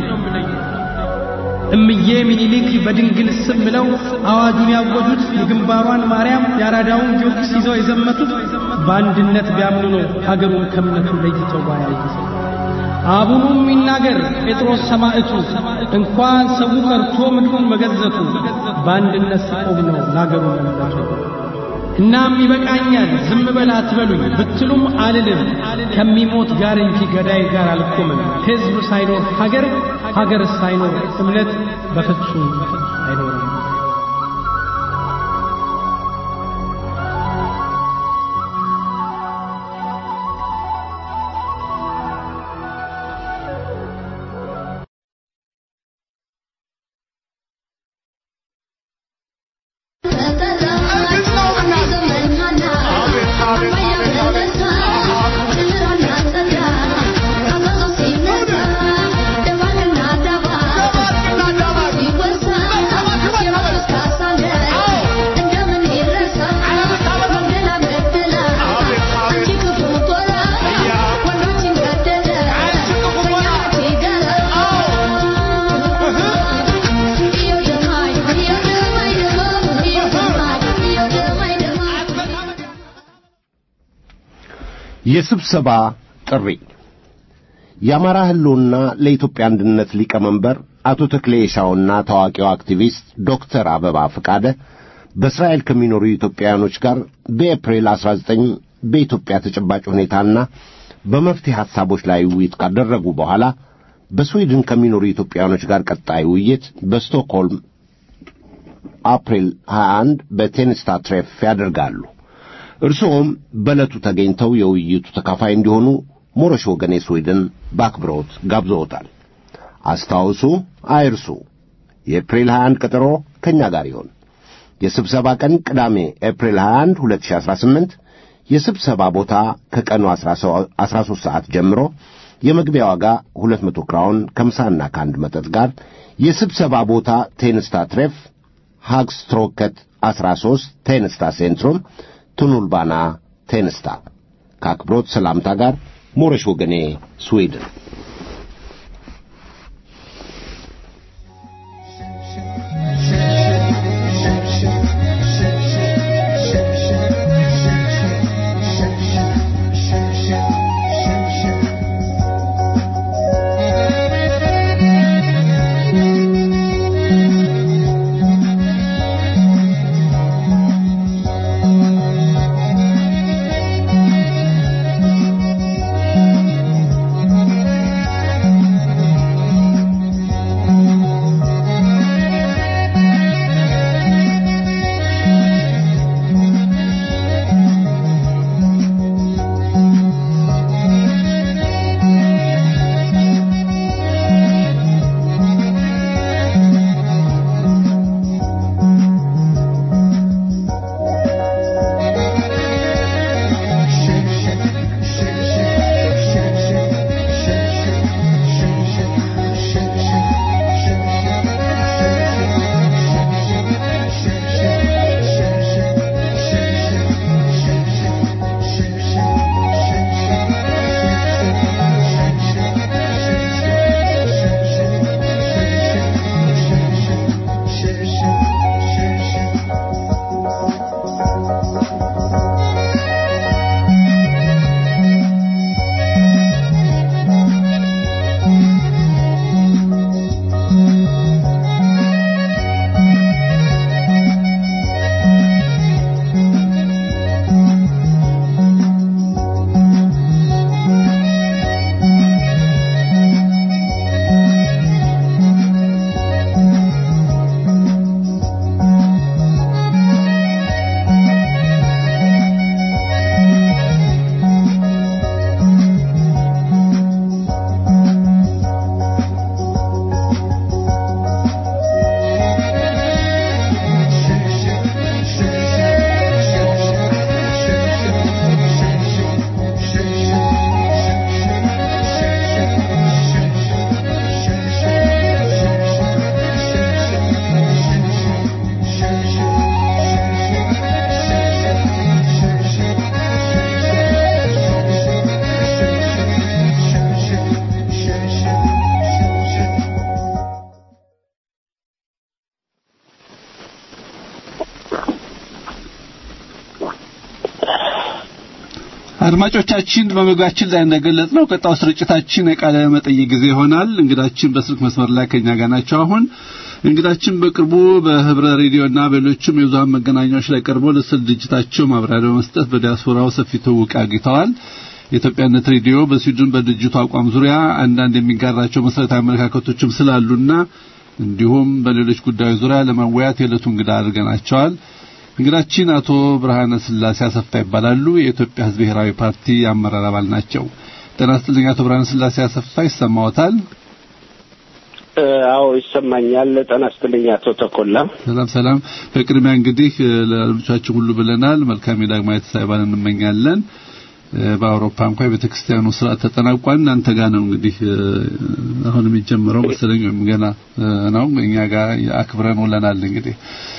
እምዬ ሚኒሊክ በድንግል ስም ብለው አዋጁን ያወጁት የግንባሯን ማርያም የአራዳውን ጊዮርጊስ ይዘው የዘመቱት በአንድነት ቢያምኑ ነው ሀገሩን ከእምነቱ ለይተው ባያዩት። አቡኑም ይናገር ጴጥሮስ ሰማዕቱ እንኳን ሰው ቀርቶ ምድሩን መገዘቱ በአንድነት ሲቆም ነው ለአገሩ መምለቱ። እናም ይበቃኛል ዝም በል አትበሉኝ ብትሉም አልልም ከሚሞት ጋር እንጂ ገዳይ ጋር አልቆምም። ሕዝብ ሳይኖር ሀገር፣ ሀገር ሳይኖር እምነት በፍጹም አይኖርም። Thank you. የስብሰባ ጥሪ የአማራ ህልውና ለኢትዮጵያ አንድነት ሊቀመንበር አቶ ተክሌ የሻውና ታዋቂው አክቲቪስት ዶክተር አበባ ፈቃደ በእስራኤል ከሚኖሩ ኢትዮጵያውያኖች ጋር በኤፕሪል 19 በኢትዮጵያ ተጨባጭ ሁኔታና በመፍትሄ ሐሳቦች ላይ ውይይት ካደረጉ በኋላ በስዊድን ከሚኖሩ ኢትዮጵያውያኖች ጋር ቀጣይ ውይይት በስቶክሆልም አፕሪል 21 በቴንስታ ትሬፍ ያደርጋሉ። እርስዎም በዕለቱ ተገኝተው የውይይቱ ተካፋይ እንዲሆኑ ሞረሽ ወገኔ ስዊድን በአክብሮት ጋብዘውታል። አስታውሱ፣ አይርሱ። የኤፕሪል 21 ቀጠሮ ከእኛ ጋር ይሆን። የስብሰባ ቀን ቅዳሜ ኤፕሪል 21 2018፣ የስብሰባ ቦታ ከቀኑ 13 ሰዓት ጀምሮ፣ የመግቢያ ዋጋ 200 ክራውን ከምሳና ከአንድ መጠጥ ጋር። የስብሰባ ቦታ ቴንስታ ትሬፍ ሃግስትሮከት 13 ቴንስታ ሴንትሩም ቱኑልባና ቴንስታ። ከአክብሮት ሰላምታ ጋር ሞረሽ ወገኔ ስዊድን። አድማጮቻችን በመግባችን ላይ እንደገለጽነው ቀጣው ስርጭታችን የቃለ መጠይቅ ጊዜ ይሆናል። እንግዳችን በስልክ መስመር ላይ ከኛ ጋር ናቸው። አሁን እንግዳችን በቅርቡ በህብረ ሬዲዮና በሌሎችም የብዙሃን መገናኛዎች ላይ ቀርቦ ለስል ድርጅታቸው ማብራሪያ በመስጠት በዲያስፖራው ሰፊ ትውውቅ አግኝተዋል። የኢትዮጵያነት ሬዲዮ በስዊድን በድርጅቱ አቋም ዙሪያ አንዳንድ የሚጋራቸው መሰረታዊ አመለካከቶችም ስላሉና እንዲሁም በሌሎች ጉዳዮች ዙሪያ ለመወያየት የዕለቱ እንግዳ አድርገናቸዋል። እንግዳችን አቶ ብርሃነ ስላሴ አሰፋ ይባላሉ። የኢትዮጵያ ሕዝብ ብሔራዊ ፓርቲ አመራር አባል ናቸው። ጤና ይስጥልኝ አቶ ብርሃነ ስላሴ አሰፋ ይሰማዎታል? አዎ ይሰማኛል። ጤና ይስጥልኝ አቶ ተኮላ። ሰላም ሰላም። በቅድሚያ እንግዲህ ለልጆቻችን ሁሉ ብለናል። መልካም የዳግማዊ ትንሣኤ በዓል እንመኛለን። በአውሮፓ እንኳን የቤተ ክርስቲያኑ ስርዓት ተጠናቋል። እናንተ ጋር ነው እንግዲህ አሁን የሚጀምረው መሰለኝ ወይም ገና ነው። እኛ ጋር አክብረን ውለናል እንግዲህ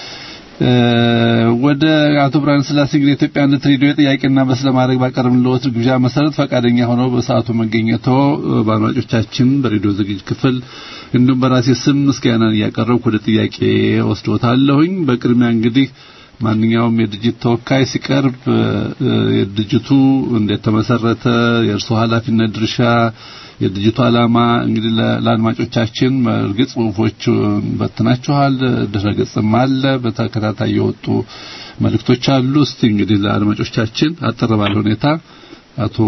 ወደ አቶ ብርሃነ ስላሴ እንግዲህ የኢትዮጵያነት ሬዲዮ ጥያቄና መልስ ለማድረግ ባቀረብንልዎት ግብዣ መሰረት ፈቃደኛ ሆነው በሰዓቱ መገኘቶ በአድማጮቻችን በሬዲዮ ዝግጅት ክፍል እንዲሁም በራሴ ስም ምስጋናን እያቀረብኩ ወደ ጥያቄ ወስዶታለሁኝ። በቅድሚያ እንግዲህ ማንኛውም የድርጅት ተወካይ ሲቀርብ የድርጅቱ እንዴት ተመሰረተ፣ የእርሱ ኃላፊነት ድርሻ፣ የድርጅቱ ዓላማ እንግዲህ ለአድማጮቻችን እርግጥ ጽሁፎች በትናችኋል፣ ድረገጽም አለ፣ በተከታታይ የወጡ መልእክቶች አሉ። እስቲ እንግዲህ ለአድማጮቻችን አጠር ባለ ሁኔታ አቶ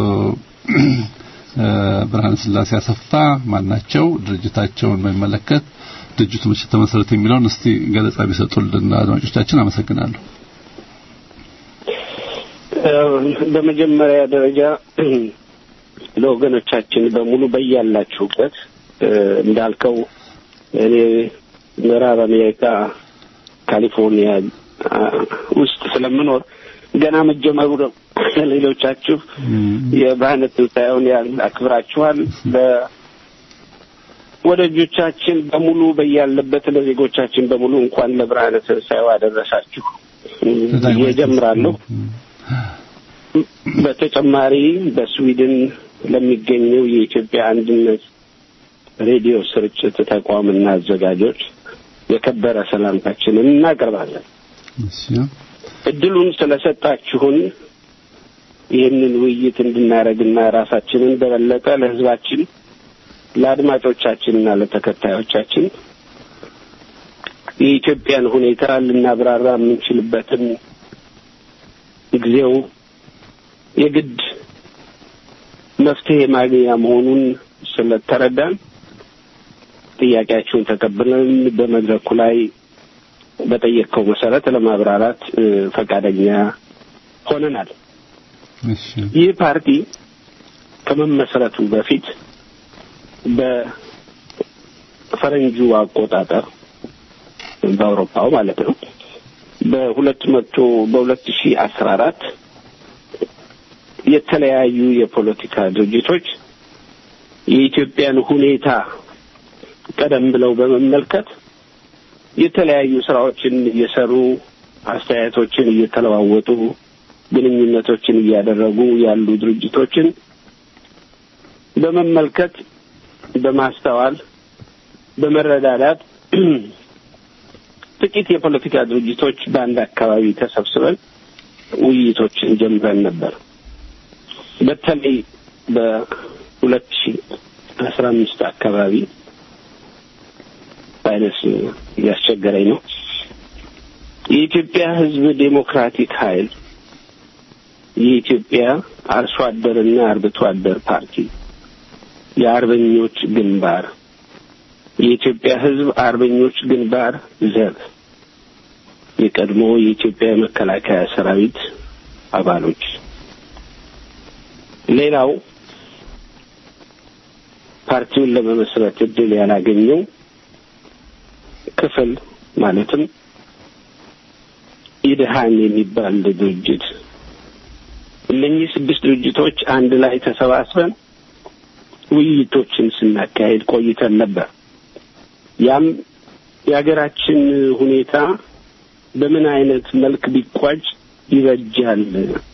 ብርሃነ ስላሴ አሰፋ ማናቸው፣ ድርጅታቸውን በሚመለከት ድርጅቱ መቼ ተመሰረተ የሚለውን እስቲ ገለጻ ቢሰጡልን አድማጮቻችን። አመሰግናለሁ። በመጀመሪያ ደረጃ ለወገኖቻችን በሙሉ በያላችሁበት እንዳልከው እኔ ምዕራብ አሜሪካ ካሊፎርኒያ ውስጥ ስለምኖር ገና መጀመሩ ነው። ሌሎቻችሁ የብርሃነ ትንሣኤውን አክብራችኋል። ወዳጆቻችን በሙሉ በያለበት ለዜጎቻችን በሙሉ እንኳን ለብርሃነ ትንሣኤው አደረሳችሁ ብዬ እጀምራለሁ። በተጨማሪ በስዊድን ለሚገኘው የኢትዮጵያ አንድነት ሬዲዮ ስርጭት ተቋምና አዘጋጆች የከበረ ሰላምታችንን እናቀርባለን። እድሉን ስለሰጣችሁን ይህንን ውይይት እንድናደርግና ራሳችንን በበለጠ ለሕዝባችን ለአድማጮቻችንና ለተከታዮቻችን የኢትዮጵያን ሁኔታ ልናብራራ የምንችልበትን ጊዜው የግድ መፍትሄ ማግኛ መሆኑን ስለተረዳን ጥያቄያችሁን ተቀብለን በመድረኩ ላይ በጠየቅከው መሰረት ለማብራራት ፈቃደኛ ሆነናል። ይህ ፓርቲ ከመመስረቱ በፊት በፈረንጁ አቆጣጠር በአውሮፓው ማለት ነው በሁለት መቶ በሁለት ሺህ አስራ አራት የተለያዩ የፖለቲካ ድርጅቶች የኢትዮጵያን ሁኔታ ቀደም ብለው በመመልከት የተለያዩ ስራዎችን እየሰሩ አስተያየቶችን እየተለዋወጡ ግንኙነቶችን እያደረጉ ያሉ ድርጅቶችን በመመልከት በማስተዋል በመረዳዳት ጥቂት የፖለቲካ ድርጅቶች በአንድ አካባቢ ተሰብስበን ውይይቶችን ጀምረን ነበር። በተለይ በሁለት ሺ አስራ አምስት አካባቢ ቫይረስ እያስቸገረኝ ነው። የኢትዮጵያ ሕዝብ ዴሞክራቲክ ኃይል የኢትዮጵያ አርሶ አደርና አርብቶ አደር ፓርቲ፣ የአርበኞች ግንባር፣ የኢትዮጵያ ሕዝብ አርበኞች ግንባር ዘብ፣ የቀድሞ የኢትዮጵያ የመከላከያ ሰራዊት አባሎች፣ ሌላው ፓርቲውን ለመመስረት እድል ያላገኘው ክፍል ማለትም ኢድሃን የሚባል ድርጅት እነኚህ ስድስት ድርጅቶች አንድ ላይ ተሰባስበን ውይይቶችን ስናካሄድ ቆይተን ነበር። ያም የሀገራችን ሁኔታ በምን አይነት መልክ ቢቋጭ ይበጃል፣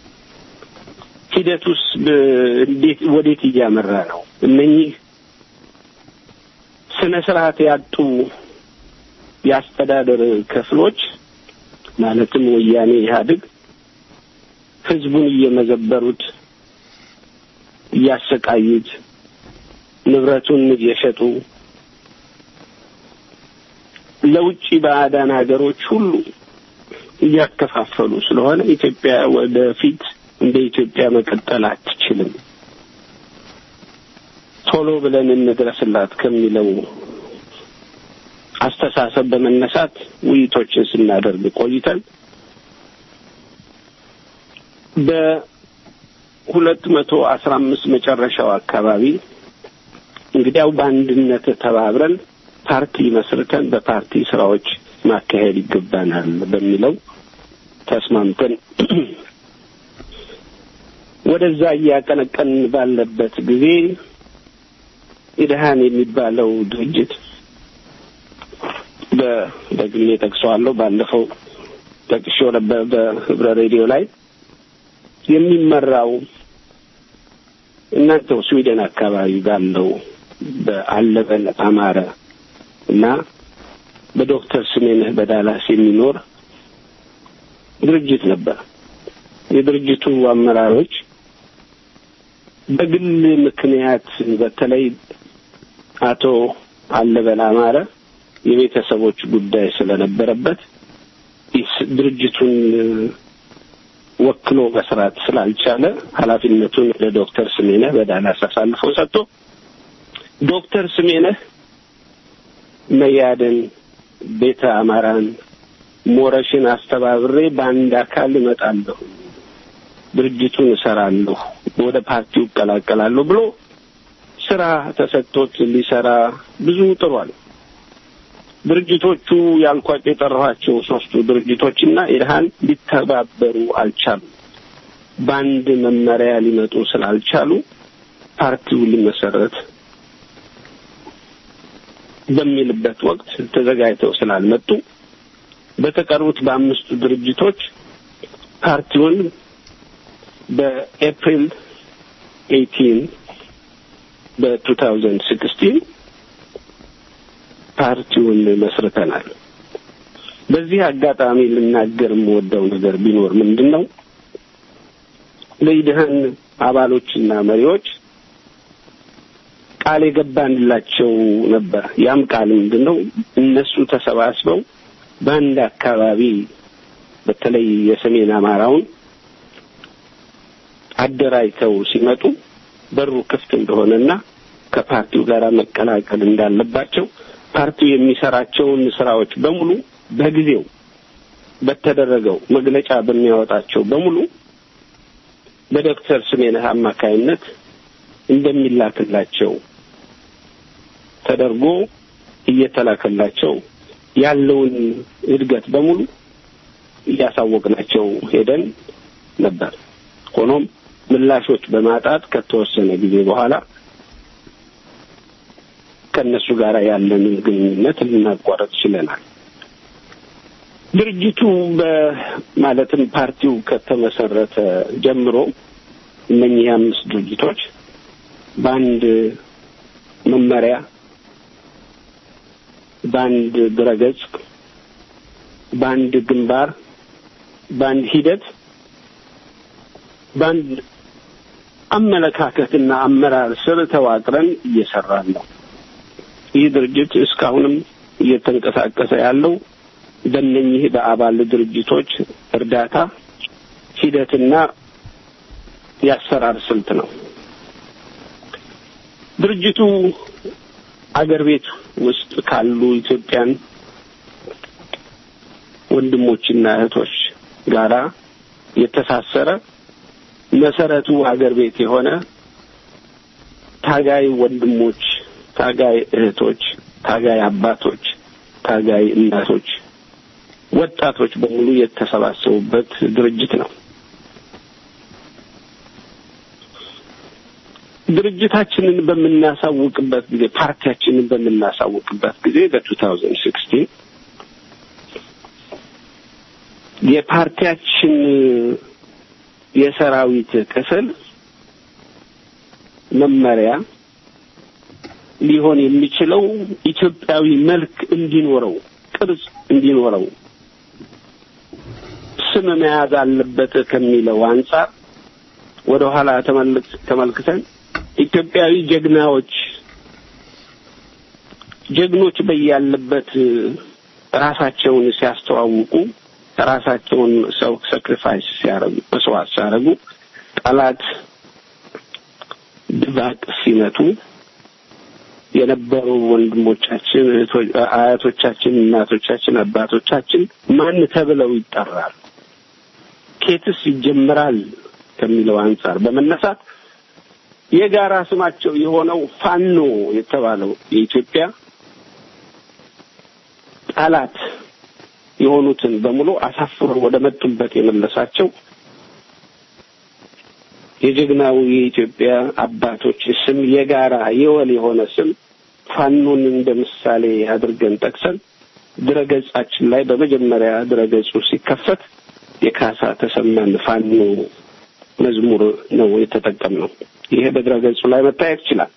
ሂደቱስ እንዴት ወዴት እያመራ ነው? እነኚህ ስነ ስርዓት ያጡ የአስተዳደር ክፍሎች ማለትም ወያኔ ኢህአዴግ ህዝቡን እየመዘበሩት እያሰቃዩት ንብረቱን እየሸጡ ለውጭ ባዕዳን ሀገሮች ሁሉ እያከፋፈሉ ስለሆነ ኢትዮጵያ ወደፊት እንደ ኢትዮጵያ መቀጠል አትችልም። ቶሎ ብለን እንድረስላት ከሚለው አስተሳሰብ በመነሳት ውይይቶችን ስናደርግ ቆይተን በሁለት መቶ አስራ አምስት መጨረሻው አካባቢ እንግዲያው በአንድነት ተባብረን ፓርቲ መስርተን በፓርቲ ስራዎች ማካሄድ ይገባናል በሚለው ተስማምተን ወደዛ እያቀነቀን ባለበት ጊዜ ኢድሃን የሚባለው ድርጅት በግሌ ጠቅሰዋለሁ። ባለፈው ጠቅሼው ነበር በህብረ ሬዲዮ ላይ የሚመራው እናንተው ስዊድን አካባቢ ባለው በአለበል አማረ እና በዶክተር ስሜነህ በዳላስ የሚኖር ድርጅት ነበር። የድርጅቱ አመራሮች በግል ምክንያት በተለይ አቶ አለበል አማረ የቤተሰቦች ጉዳይ ስለነበረበት ድርጅቱን ወክሎ መስራት ስላልቻለ ኃላፊነቱን ለዶክተር ስሜነህ በዳላስ አሳልፎ ሰጥቶ ዶክተር ስሜነህ መያድን፣ ቤተ አማራን፣ ሞረሽን አስተባብሬ በአንድ አካል እመጣለሁ፣ ድርጅቱን እሰራለሁ፣ ወደ ፓርቲው እቀላቀላለሁ ብሎ ስራ ተሰጥቶት ሊሰራ ብዙ ጥሯል። ድርጅቶቹ ያልኳቸው የጠራኋቸው ሶስቱ ድርጅቶችና ኢድሃን ሊተባበሩ አልቻሉም። በአንድ መመሪያ ሊመጡ ስላልቻሉ ፓርቲው ሊመሰረት በሚልበት ወቅት ተዘጋጅተው ስላልመጡ በተቀሩት በአምስቱ ድርጅቶች ፓርቲውን በኤፕሪል ኤይቲን በቱ ታውዘንድ ሲክስቲን ፓርቲውን መስርተናል። በዚህ አጋጣሚ ልናገር የምወደው ነገር ቢኖር ምንድን ነው ለኢድሃን አባሎችና መሪዎች ቃል የገባንላቸው ነበር። ያም ቃል ምንድን ነው? እነሱ ተሰባስበው በአንድ አካባቢ በተለይ የሰሜን አማራውን አደራጅተው ሲመጡ በሩ ክፍት እንደሆነና ከፓርቲው ጋር መቀላቀል እንዳለባቸው ፓርቲው የሚሰራቸውን ስራዎች በሙሉ በጊዜው በተደረገው መግለጫ በሚያወጣቸው በሙሉ በዶክተር ስሜነህ አማካይነት እንደሚላክላቸው ተደርጎ እየተላከላቸው ያለውን እድገት በሙሉ እያሳወቅናቸው ሄደን ነበር። ሆኖም ምላሾች በማጣት ከተወሰነ ጊዜ በኋላ ከእነሱ ጋር ያለንን ግንኙነት ልናቋረጥ ችለናል። ድርጅቱ በማለትም ፓርቲው ከተመሰረተ ጀምሮ እነኚህ አምስት ድርጅቶች በአንድ መመሪያ፣ በአንድ ድረገጽ፣ በአንድ ግንባር፣ በአንድ ሂደት፣ በአንድ አመለካከትና አመራር ስር ተዋቅረን እየሰራን ነው። ይህ ድርጅት እስካሁንም እየተንቀሳቀሰ ያለው በእነኚህ በአባል ድርጅቶች እርዳታ ሂደትና የአሰራር ስልት ነው። ድርጅቱ አገር ቤት ውስጥ ካሉ ኢትዮጵያን ወንድሞችና እህቶች ጋራ የተሳሰረ መሰረቱ አገር ቤት የሆነ ታጋይ ወንድሞች፣ ታጋይ እህቶች፣ ታጋይ አባቶች፣ ታጋይ እናቶች፣ ወጣቶች በሙሉ የተሰባሰቡበት ድርጅት ነው። ድርጅታችንን በምናሳውቅበት ጊዜ ፓርቲያችንን በምናሳውቅበት ጊዜ በቱ ታውዘንድ ሲክስቲን የፓርቲያችን የሰራዊት ክፍል መመሪያ ሊሆን የሚችለው ኢትዮጵያዊ መልክ እንዲኖረው፣ ቅርጽ እንዲኖረው፣ ስም መያዝ አለበት ከሚለው አንጻር ወደ ኋላ ተመልክተን ኢትዮጵያዊ ጀግናዎች ጀግኖች በያለበት ራሳቸውን ሲያስተዋውቁ ራሳቸውን ሰው ሳክሪፋይስ ሲያረጉ መስዋዕት ሲያረጉ ጠላት ድባቅ ሲመቱ የነበሩ ወንድሞቻችን፣ አያቶቻችን፣ እናቶቻችን፣ አባቶቻችን ማን ተብለው ይጠራሉ? ኬትስ ይጀምራል ከሚለው አንጻር በመነሳት የጋራ ስማቸው የሆነው ፋኖ የተባለው የኢትዮጵያ ጠላት የሆኑትን በሙሉ አሳፍሮ ወደ መጡበት የመለሳቸው የጀግናው የኢትዮጵያ አባቶች ስም የጋራ የወል የሆነ ስም ፋኖን እንደ ምሳሌ አድርገን ጠቅሰን ድረገጻችን ላይ በመጀመሪያ ድረገጹ ሲከፈት የካሳ ተሰማን ፋኖ መዝሙር ነው የተጠቀምነው። ይሄ በድረገጹ ላይ መታየት ይችላል።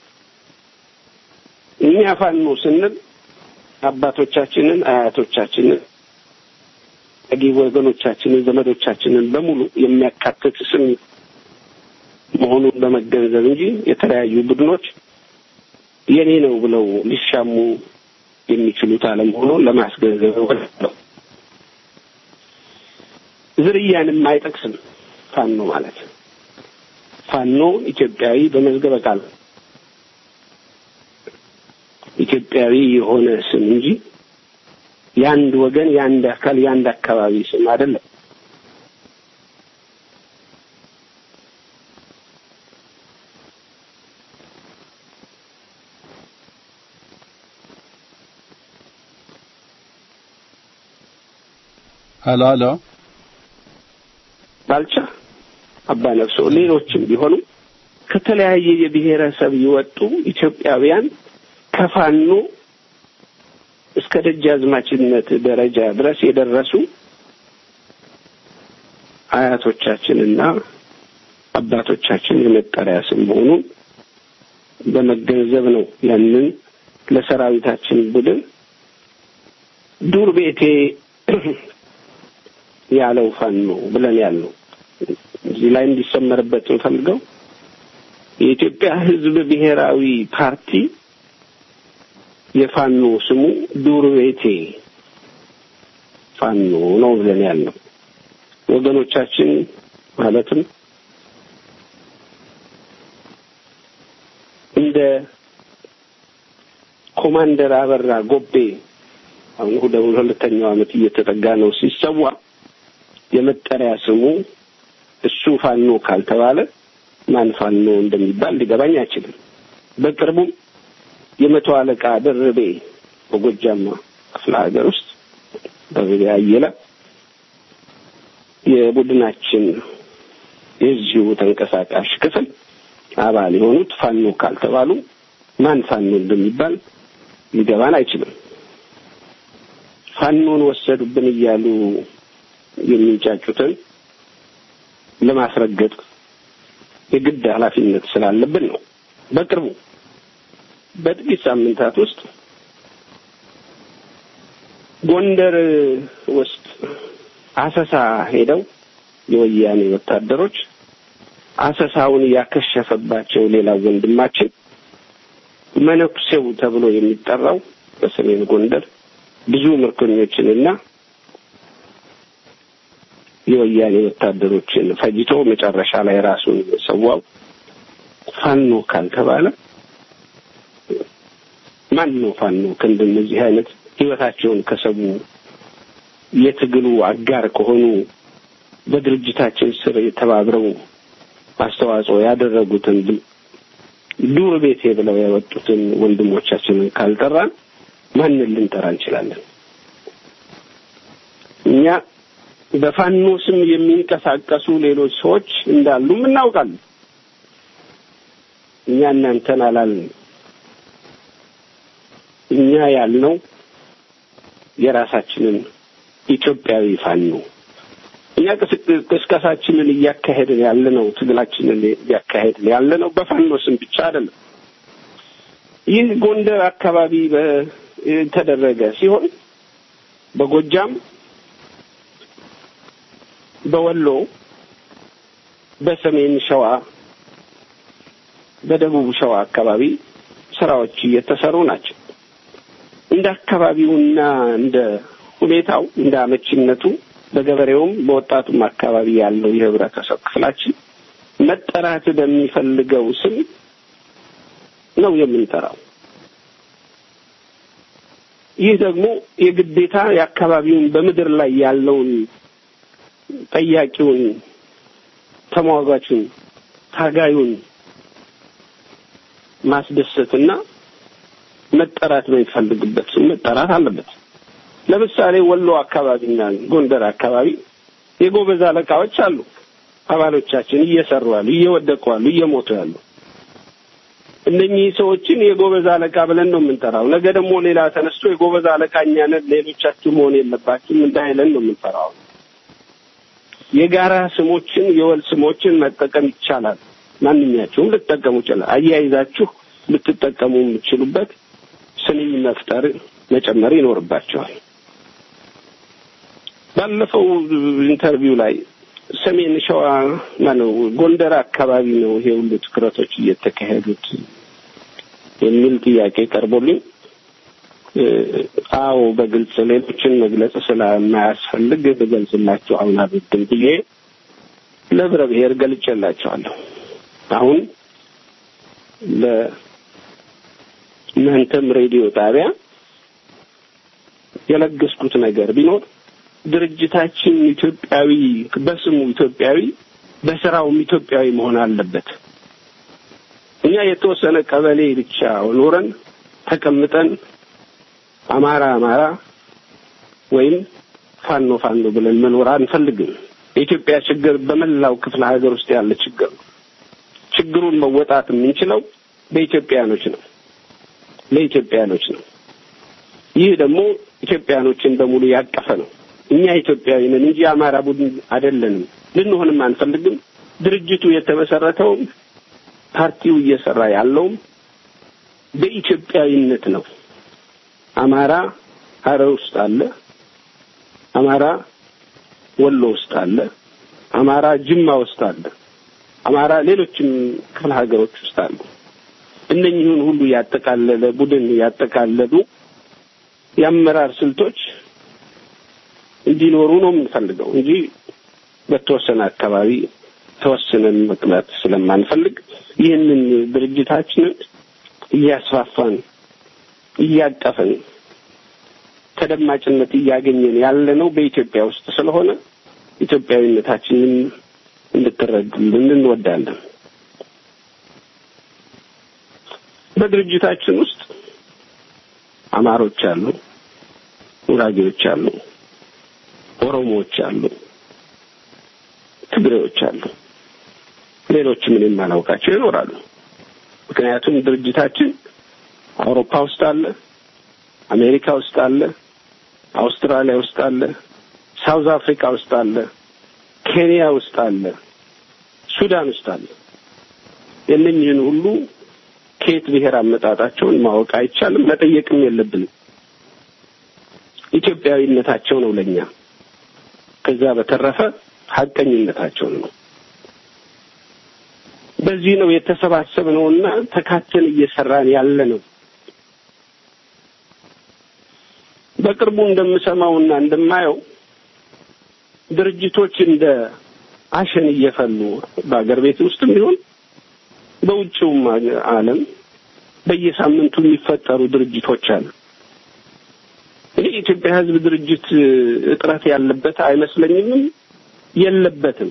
እኛ ፋኖ ስንል አባቶቻችንን፣ አያቶቻችንን ታዳጊ ወገኖቻችንን ዘመዶቻችንን በሙሉ የሚያካትት ስም መሆኑን በመገንዘብ እንጂ የተለያዩ ቡድኖች የኔ ነው ብለው ሊሻሙ የሚችሉት አለመሆኑን ለማስገንዘብ እወዳለሁ። ዝርያንም አይጠቅስም ፋኖ ማለት ፋኖ ኢትዮጵያዊ በመዝገበ ቃል ኢትዮጵያዊ የሆነ ስም እንጂ የአንድ ወገን የአንድ አካል የአንድ አካባቢ ስም አይደለም። ሀሎ ሀሎ ባልቻ አባ ነፍሶ ሌሎችም ቢሆኑ ከተለያየ የብሔረሰብ የወጡ ኢትዮጵያውያን ከፋኖ እስከ ደጃዝማችነት ደረጃ ድረስ የደረሱ አያቶቻችንና አባቶቻችን የመጠሪያ ስም መሆኑን በመገንዘብ ነው ያንን ለሰራዊታችን ቡድን ዱር ቤቴ ያለው ፋኖ ብለን ያልነው። እዚህ ላይ እንዲሰመርበት እንፈልገው የኢትዮጵያ ሕዝብ ብሔራዊ ፓርቲ የፋኖ ስሙ ዱር ቤቴ ፋኖ ነው ብለን ያልነው ወገኖቻችን ማለትም እንደ ኮማንደር አበራ ጎቤ አሁን ወደ ሁለተኛው ዓመት እየተጠጋ ነው ሲሰዋ የመጠሪያ ስሙ እሱ ፋኖ ካልተባለ ማን ፋኖ እንደሚባል ሊገባኝ አይችልም። በቅርቡም የመቶ አለቃ ደርቤ በጎጃም ክፍለ ሀገር ውስጥ ደርቤ አየለ የቡድናችን የዚሁ ተንቀሳቃሽ ክፍል አባል የሆኑት ፋኖ ካልተባሉ ማን ፋኖ እንደሚባል ሊገባን አይችልም። ፋኖን ወሰዱብን እያሉ የሚንጫጩትን ለማስረገጥ የግድ ኃላፊነት ስላለብን ነው። በቅርቡ በጥቂት ሳምንታት ውስጥ ጎንደር ውስጥ አሰሳ ሄደው የወያኔ ወታደሮች አሰሳውን ያከሸፈባቸው ሌላ ወንድማችን መነኩሴው ተብሎ የሚጠራው በሰሜን ጎንደር ብዙ ምርኮኞችንና የወያኔ ወታደሮችን ፈጅቶ መጨረሻ ላይ ራሱን ሰዋው ፋኖ ካልተባለ ማን ነው ፋኖ? ከእንደነዚህ አይነት ህይወታቸውን ከሰቡ የትግሉ አጋር ከሆኑ በድርጅታችን ስር የተባብረው አስተዋጽኦ ያደረጉትን ዱር ቤቴ ብለው ያወጡትን ወንድሞቻችንን ካልጠራን ማንን ልንጠራ እንችላለን? እኛ በፋኖ ስም የሚንቀሳቀሱ ሌሎች ሰዎች እንዳሉም እናውቃለን። እኛ እናንተን አላልንም። እኛ ያልነው የራሳችንን ኢትዮጵያዊ ፋኖ እኛ ቅስቀሳችንን እያካሄድን ያለነው ትግላችንን እያካሄድን ያለነው በፋኖ ስም ብቻ አይደለም። ይህ ጎንደር አካባቢ የተደረገ ሲሆን በጎጃም፣ በወሎ፣ በሰሜን ሸዋ፣ በደቡብ ሸዋ አካባቢ ስራዎች እየተሰሩ ናቸው። እንደ አካባቢውና እንደ ሁኔታው እንደ አመቺነቱ በገበሬውም በወጣቱም አካባቢ ያለው የህብረተሰብ ክፍላችን መጠራት በሚፈልገው ስም ነው የምንጠራው። ይህ ደግሞ የግዴታ የአካባቢውን በምድር ላይ ያለውን ጠያቂውን፣ ተሟጋቹን፣ ታጋዩን ማስደሰትና መጠራት በሚፈልግበት ስም መጠራት አለበት። ለምሳሌ ወሎ አካባቢና ጎንደር አካባቢ የጎበዝ አለቃዎች አሉ። አባሎቻችን እየሰሩ ያሉ፣ እየወደቁ ያሉ፣ እየሞቱ ያሉ እነኚህ ሰዎችን የጎበዝ አለቃ ብለን ነው የምንጠራው። ነገ ደግሞ ሌላ ተነስቶ የጎበዝ አለቃ እኛ ነን ሌሎቻችሁ መሆን የለባችሁም እንዳይለን ነው የምንጠራው። የጋራ ስሞችን የወል ስሞችን መጠቀም ይቻላል። ማንኛቸውም ልትጠቀሙ ይችላል። አያይዛችሁ ልትጠቀሙ የምትችሉበት ስንኝ መፍጠር መጨመር ይኖርባቸዋል። ባለፈው ኢንተርቪው ላይ ሰሜን ሸዋ ማነው ጎንደር አካባቢ ነው ይሄ ሁሉ ትኩረቶች እየተካሄዱት የሚል ጥያቄ ቀርቦልኝ አዎ በግልጽ ሌሎችን መግለጽ ስለማያስፈልግ ብገልጽላቸው አሁን አልወድም ብዬ ለህብረ ብሔር ገልጬላቸዋለሁ። አሁን ለእናንተም ሬዲዮ ጣቢያ የለገስኩት ነገር ቢኖር ድርጅታችን ኢትዮጵያዊ በስሙ ኢትዮጵያዊ በስራውም ኢትዮጵያዊ መሆን አለበት። እኛ የተወሰነ ቀበሌ ብቻ ኖረን ተቀምጠን አማራ አማራ ወይም ፋኖ ፋኖ ብለን መኖር አንፈልግም። የኢትዮጵያ ችግር በመላው ክፍለ ሀገር ውስጥ ያለ ችግር ነው። ችግሩን መወጣት የምንችለው በኢትዮጵያኖች ነው፣ ለኢትዮጵያኖች ነው። ይህ ደግሞ ኢትዮጵያኖችን በሙሉ ያቀፈ ነው። እኛ ኢትዮጵያዊ ነን እንጂ የአማራ ቡድን አይደለንም፣ ልንሆንም አንፈልግም። ድርጅቱ የተመሰረተውም ፓርቲው እየሰራ ያለውም በኢትዮጵያዊነት ነው። አማራ ሀረር ውስጥ አለ፣ አማራ ወሎ ውስጥ አለ፣ አማራ ጅማ ውስጥ አለ፣ አማራ ሌሎችም ክፍለ ሀገሮች ውስጥ አሉ። እነኚህን ሁሉ ያጠቃለለ ቡድን ያጠቃለሉ የአመራር ስልቶች እንዲኖሩ ነው የምንፈልገው እንጂ በተወሰነ አካባቢ ተወስነን መቅረት ስለማንፈልግ ይህንን ድርጅታችንን እያስፋፋን እያቀፍን ተደማጭነት እያገኘን ያለ ነው በኢትዮጵያ ውስጥ ስለሆነ ኢትዮጵያዊነታችንን እንድትረዱልን እንወዳለን። በድርጅታችን ውስጥ አማሮች አሉ፣ ጉራጌዎች አሉ፣ ኦሮሞዎች አሉ፣ ትግሬዎች አሉ፣ ሌሎችም እኔ የማላውቃቸው ይኖራሉ። ምክንያቱም ድርጅታችን አውሮፓ ውስጥ አለ፣ አሜሪካ ውስጥ አለ፣ አውስትራሊያ ውስጥ አለ፣ ሳውዝ አፍሪካ ውስጥ አለ፣ ኬንያ ውስጥ አለ፣ ሱዳን ውስጥ አለ። የእነኝህን ሁሉ ከየት ብሔር አመጣጣቸውን ማወቅ አይቻልም፣ መጠየቅም የለብንም። ኢትዮጵያዊነታቸው ነው ለኛ። ከዛ በተረፈ ሀቀኝነታቸው ነው። በዚህ ነው የተሰባሰብነውና ተካተን እየሰራን ያለ ነው። በቅርቡ እንደምሰማውና እንደማየው ድርጅቶች እንደ አሸን እየፈሉ በአገር ቤት ውስጥም ቢሆን በውጭውም ዓለም በየሳምንቱ የሚፈጠሩ ድርጅቶች አሉ። እኔ የኢትዮጵያ ሕዝብ ድርጅት እጥረት ያለበት አይመስለኝምም፣ የለበትም።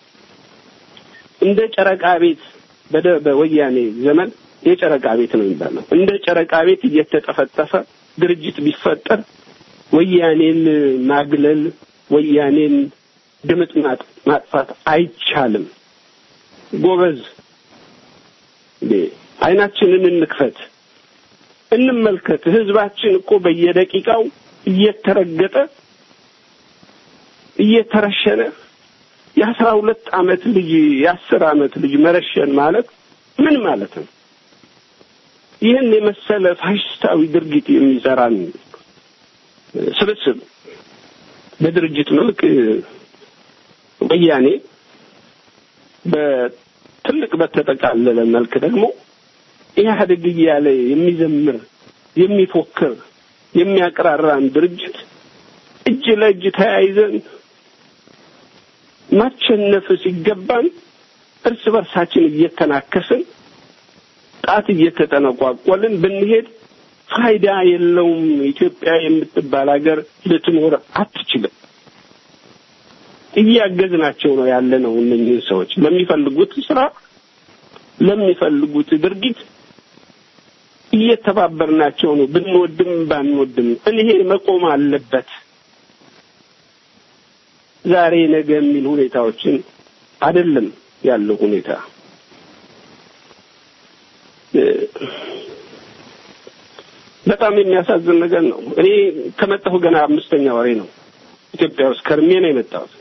እንደ ጨረቃ ቤት በደ በወያኔ ዘመን የጨረቃ ቤት ነው የሚባለው። እንደ ጨረቃ ቤት እየተጠፈጠፈ ድርጅት ቢፈጠር ወያኔን ማግለል፣ ወያኔን ድምጥ ማጥፋት አይቻልም። ጎበዝ አይናችንን እንክፈት፣ እንመልከት። ህዝባችን እኮ በየደቂቃው እየተረገጠ እየተረሸነ የአስራ ሁለት አመት ልጅ የአስር አመት ልጅ መረሸን ማለት ምን ማለት ነው? ይህን የመሰለ ፋሽስታዊ ድርጊት የሚሰራን ስብስብ በድርጅት መልክ ወያኔ በትልቅ በተጠቃለለ መልክ ደግሞ ኢህአዴግ እያለ የሚዘምር የሚፎክር የሚያቀራራን ድርጅት እጅ ለእጅ ተያይዘን ማሸነፍ ሲገባን እርስ በርሳችን እየተናከስን ጣት እየተጠነቋቆልን ብንሄድ ፋይዳ የለውም። ኢትዮጵያ የምትባል ሀገር ልትኖር አትችልም። እያገዝናቸው ነው ያለ ነው። እነኝህን ሰዎች ለሚፈልጉት ስራ፣ ለሚፈልጉት ድርጊት እየተባበርናቸው ነው። ብንወድም ባንወድም ይሄ መቆም አለበት። ዛሬ ነገ የሚል ሁኔታዎችን አይደለም ያለው ሁኔታ በጣም የሚያሳዝን ነገር ነው። እኔ ከመጣሁ ገና አምስተኛ ወሬ ነው። ኢትዮጵያ ውስጥ ከርሜ ነው የመጣሁት።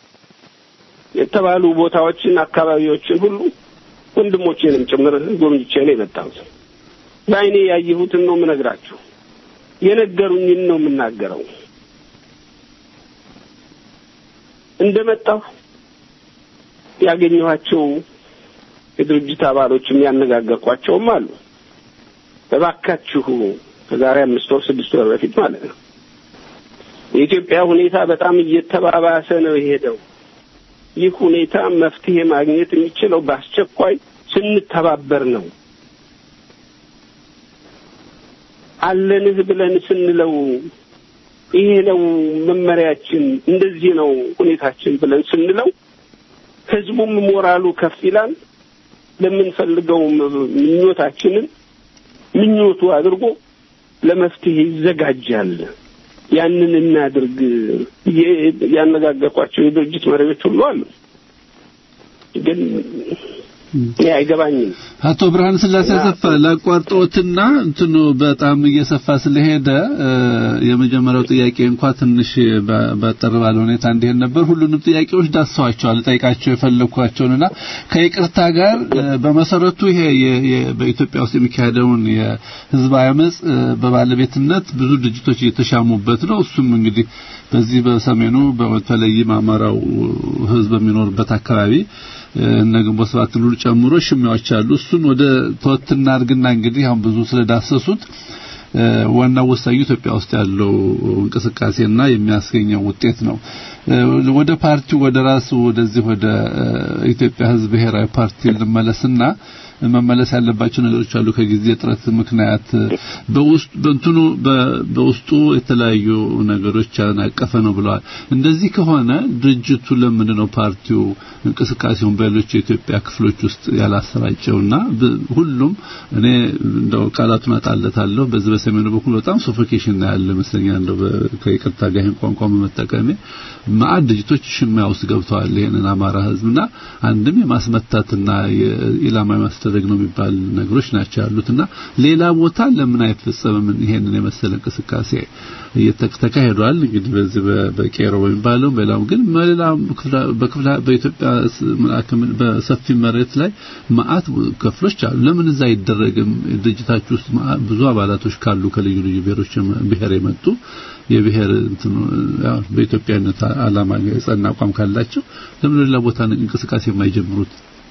የተባሉ ቦታዎችን፣ አካባቢዎችን ሁሉ ወንድሞቼንም ጭምር ጎብኝቼ ነው የመጣሁት። በዓይኔ ያየሁትን ነው የምነግራችሁ። የነገሩኝን ነው የምናገረው። እንደመጣሁ ያገኘኋቸው የድርጅት አባሎችም ያነጋገርኳቸውም አሉ። እባካችሁ ከዛሬ አምስት ወር ስድስት ወር በፊት ማለት ነው የኢትዮጵያ ሁኔታ በጣም እየተባባሰ ነው የሄደው። ይህ ሁኔታ መፍትሄ ማግኘት የሚችለው በአስቸኳይ ስንተባበር ነው። አለንህ ብለን ስንለው ይሄ ነው መመሪያችን፣ እንደዚህ ነው ሁኔታችን ብለን ስንለው ህዝቡም ሞራሉ ከፍ ይላል። ለምንፈልገው ምኞታችንን ምኞቱ አድርጎ ለመፍትሄ ይዘጋጃል። ያንን እናድርግ። ያነጋገርኳቸው የድርጅት መሪዎች ሁሉ አሉ። ግን እኔ አይገባኝም። አቶ ብርሃን ስላሴ አሰፋ ላቋርጦትና እንትኑ በጣም እየሰፋ ስለሄደ የመጀመሪያው ጥያቄ እንኳ ትንሽ ባጠር ባለ ሁኔታ እንዲሄድ ነበር። ሁሉንም ጥያቄዎች ዳሰዋቸዋል። ጠይቃቸው የፈለኳቸውንና ከይቅርታ ጋር በመሰረቱ ይሄ በኢትዮጵያ ውስጥ የሚካሄደውን የህዝባዊ አመጽ በባለቤትነት ብዙ ድርጅቶች እየተሻሙበት ነው። እሱም እንግዲህ በዚህ በሰሜኑ በተለይም አማራው ህዝብ በሚኖርበት አካባቢ እነ ግንቦት ሰባት ሁሉ ጨምሮ ሽሚያዎች አሉ። እሱን ወደ ተወትና አድርግና እንግዲህ አሁን ብዙ ስለዳሰሱት ዋናው ወሳኙ ኢትዮጵያ ውስጥ ያለው እንቅስቃሴና የሚያስገኘው ውጤት ነው። ወደ ፓርቲው ወደ ራሱ ወደዚህ ወደ ኢትዮጵያ ህዝብ ብሔራዊ ፓርቲ ልመለስና መመለስ ያለባቸው ነገሮች አሉ። ከጊዜ እጥረት ምክንያት በውስጥ በእንትኑ በውስጡ የተለያዩ ነገሮች ያናቀፈ ነው ብለዋል። እንደዚህ ከሆነ ድርጅቱ ለምንድን ነው ፓርቲው እንቅስቃሴውን በሌሎች የኢትዮጵያ ክፍሎች ውስጥ ያላሰራጨውና ሁሉም እኔ እንደው ቃላቱን አጣለታለሁ። በዚህ በሰሜኑ በኩል በጣም ሶፎኬሽን ያለ ይመስለኛል። እንደው ከይቅርታ ጋር ይህን ቋንቋ በመጠቀሜ ማዕድ ድርጅቶች ሽሚያ ውስጥ ገብተዋል። ይሄንን አማራ ህዝብና አንድም የማስመታትና ኢላማ ማስደረግ ነው የሚባል ነገሮች ናቸው ያሉትና ሌላ ቦታ ለምን አይፈጸምም? ይሄንን የመሰለ እንቅስቃሴ ተካሂዷል። እንግዲህ በዚህ በቄሮ በሚባለው በሌላው ግን በሌላ በክፍለ በኢትዮጵያ በሰፊ መሬት ላይ ማአት ክፍሎች አሉ። ለምን እዛ አይደረግም? ድርጅታችሁ ውስጥ ብዙ አባላቶች ካሉ ከልዩ ልዩ ብሔሮች ብሔር የመጡ የብሔር እንትኑ ያው በኢትዮጵያነት ዓላማ የጸና አቋም ካላቸው ለምን ሌላ ቦታ እንቅስቃሴ የማይጀምሩት?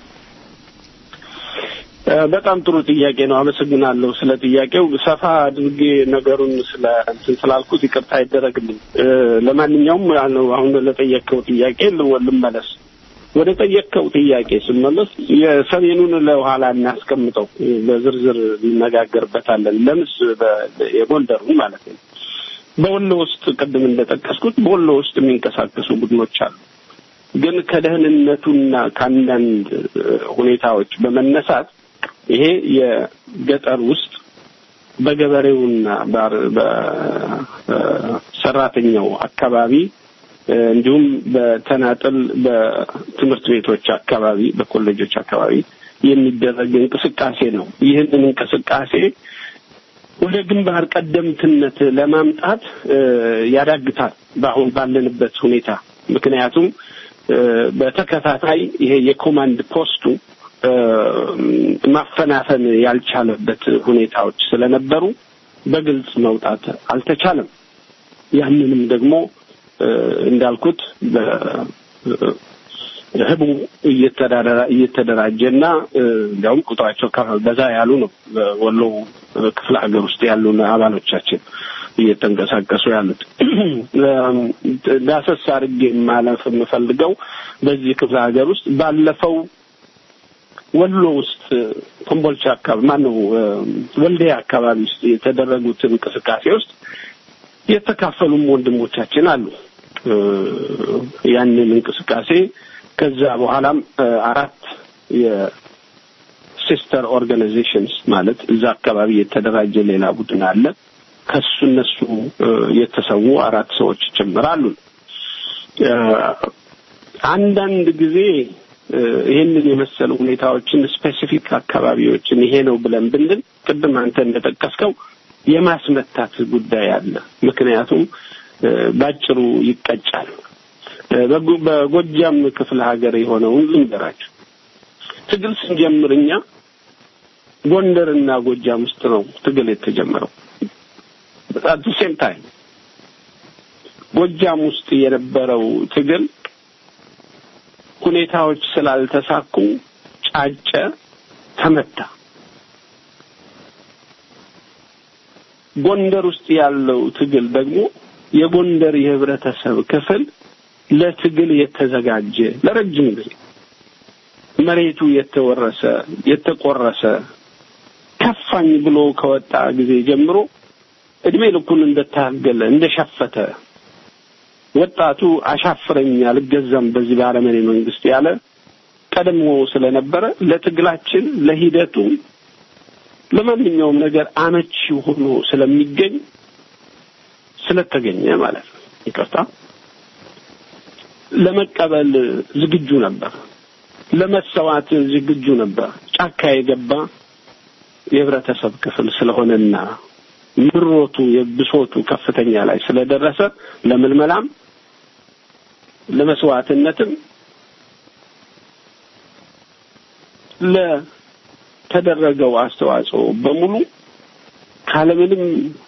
በጣም ጥሩ ጥያቄ ነው። አመሰግናለሁ ስለ ጥያቄው። ሰፋ አድርጌ ነገሩን ስለ እንትን ስላልኩት ይቅርታ ይደረግልኝ። ለማንኛውም አሁን ለጠየቀው ጥያቄ ልመለስ። ወደ ጠየቀው ጥያቄ ስመለስ የሰሜኑን ለኋላ እናስቀምጠው፣ በዝርዝር እንነጋገርበታለን። ለምስ የጎንደሩን ማለት ነው። በወሎ ውስጥ ቅድም እንደጠቀስኩት በወሎ ውስጥ የሚንቀሳቀሱ ቡድኖች አሉ። ግን ከደህንነቱና ከአንዳንድ ሁኔታዎች በመነሳት ይሄ የገጠር ውስጥ በገበሬውና በሰራተኛው አካባቢ እንዲሁም በተናጠል በትምህርት ቤቶች አካባቢ በኮሌጆች አካባቢ የሚደረግ እንቅስቃሴ ነው። ይህንን እንቅስቃሴ ወደ ግንባር ቀደምትነት ለማምጣት ያዳግታል በአሁን ባለንበት ሁኔታ። ምክንያቱም በተከታታይ ይሄ የኮማንድ ፖስቱ ማፈናፈን ያልቻለበት ሁኔታዎች ስለነበሩ በግልጽ መውጣት አልተቻለም። ያንንም ደግሞ እንዳልኩት ህቡ እየተደራጀና እንዲያውም ቁጥራቸው በዛ ያሉ ነው። በወሎ ክፍለ ሀገር ውስጥ ያሉ አባሎቻችን እየተንቀሳቀሱ ያሉት። ዳሰስ አድርጌ ማለፍ የምፈልገው በዚህ ክፍለ ሀገር ውስጥ ባለፈው ወሎ ውስጥ ኮምቦልቻ አካባቢ ማነው ወልዲያ አካባቢ ውስጥ የተደረጉት እንቅስቃሴ ውስጥ የተካፈሉም ወንድሞቻችን አሉ። ያንን እንቅስቃሴ ከዛ በኋላም አራት የሲስተር ኦርጋናይዜሽንስ ማለት እዛ አካባቢ የተደራጀ ሌላ ቡድን አለ። ከሱ እነሱ የተሰዉ አራት ሰዎች ጭምራሉ። አንዳንድ ጊዜ ይህንን የመሰሉ ሁኔታዎችን ስፔሲፊክ አካባቢዎችን ይሄ ነው ብለን ብንል ቅድም አንተ እንደጠቀስከው የማስመታት ጉዳይ አለ። ምክንያቱም ባጭሩ ይቀጫል። በጎጃም ክፍለ ሀገር የሆነውን ልንገራችሁ። ትግል ስንጀምር እኛ ጎንደርና ጎጃም ውስጥ ነው ትግል የተጀመረው። አት ሴም ታይም ጎጃም ውስጥ የነበረው ትግል ሁኔታዎች ስላልተሳኩ ጫጨ፣ ተመታ። ጎንደር ውስጥ ያለው ትግል ደግሞ የጎንደር የህብረተሰብ ክፍል ለትግል የተዘጋጀ ለረጅም ጊዜ መሬቱ የተወረሰ የተቆረሰ ከፋኝ ብሎ ከወጣ ጊዜ ጀምሮ እድሜ ልኩን እንደታገለ እንደሸፈተ ወጣቱ አሻፍረኝ አልገዛም በዚህ ባለመኔ መንግስት ያለ ቀድሞ ስለነበረ ለትግላችን ለሂደቱ ለማንኛውም ነገር አመቺ ሆኖ ስለሚገኝ ስለተገኘ ማለት ነው። ይቅርታ ለመቀበል ዝግጁ ነበር። ለመሰዋት ዝግጁ ነበር። ጫካ የገባ የህብረተሰብ ክፍል ስለሆነና ምሮቱ የብሶቱ ከፍተኛ ላይ ስለደረሰ ለምልመላም ለመስዋዕትነትም ለተደረገው አስተዋጽኦ በሙሉ ካለምንም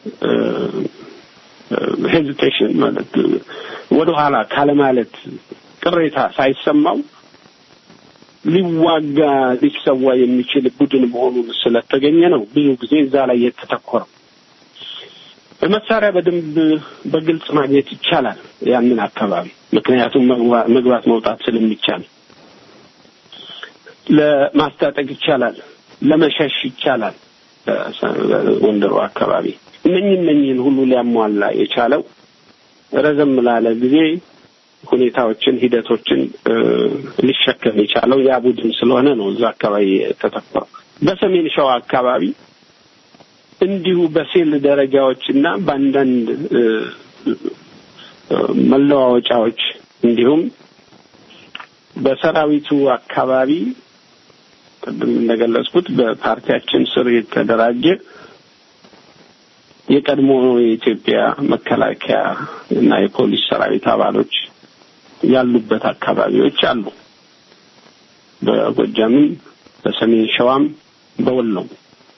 ሄዚቴሽን ማለት ወደኋላ ካለማለት ቅሬታ ሳይሰማው ሊዋጋ ሊሰዋ የሚችል ቡድን መሆኑን ስለተገኘ ነው ብዙ ጊዜ እዛ ላይ የተተኮረው። በመሳሪያ በደንብ በግልጽ ማግኘት ይቻላል ያንን አካባቢ ምክንያቱም መግባት መውጣት ስለሚቻል ለማስታጠቅ ይቻላል፣ ለመሸሽ ይቻላል። ጎንደሩ አካባቢ እነኝህ እነኝህን ሁሉ ሊያሟላ የቻለው ረዘም ላለ ጊዜ ሁኔታዎችን፣ ሂደቶችን ሊሸከም የቻለው ያ ቡድን ስለሆነ ነው እዛ አካባቢ የተተኮረው። በሰሜን ሸዋ አካባቢ እንዲሁ በሴል ደረጃዎች እና በአንዳንድ መለዋወጫዎች እንዲሁም በሰራዊቱ አካባቢ ቅድም እንደገለጽኩት በፓርቲያችን ስር የተደራጀ የቀድሞ የኢትዮጵያ መከላከያ እና የፖሊስ ሰራዊት አባሎች ያሉበት አካባቢዎች አሉ። በጎጃምም፣ በሰሜን ሸዋም፣ በወሎም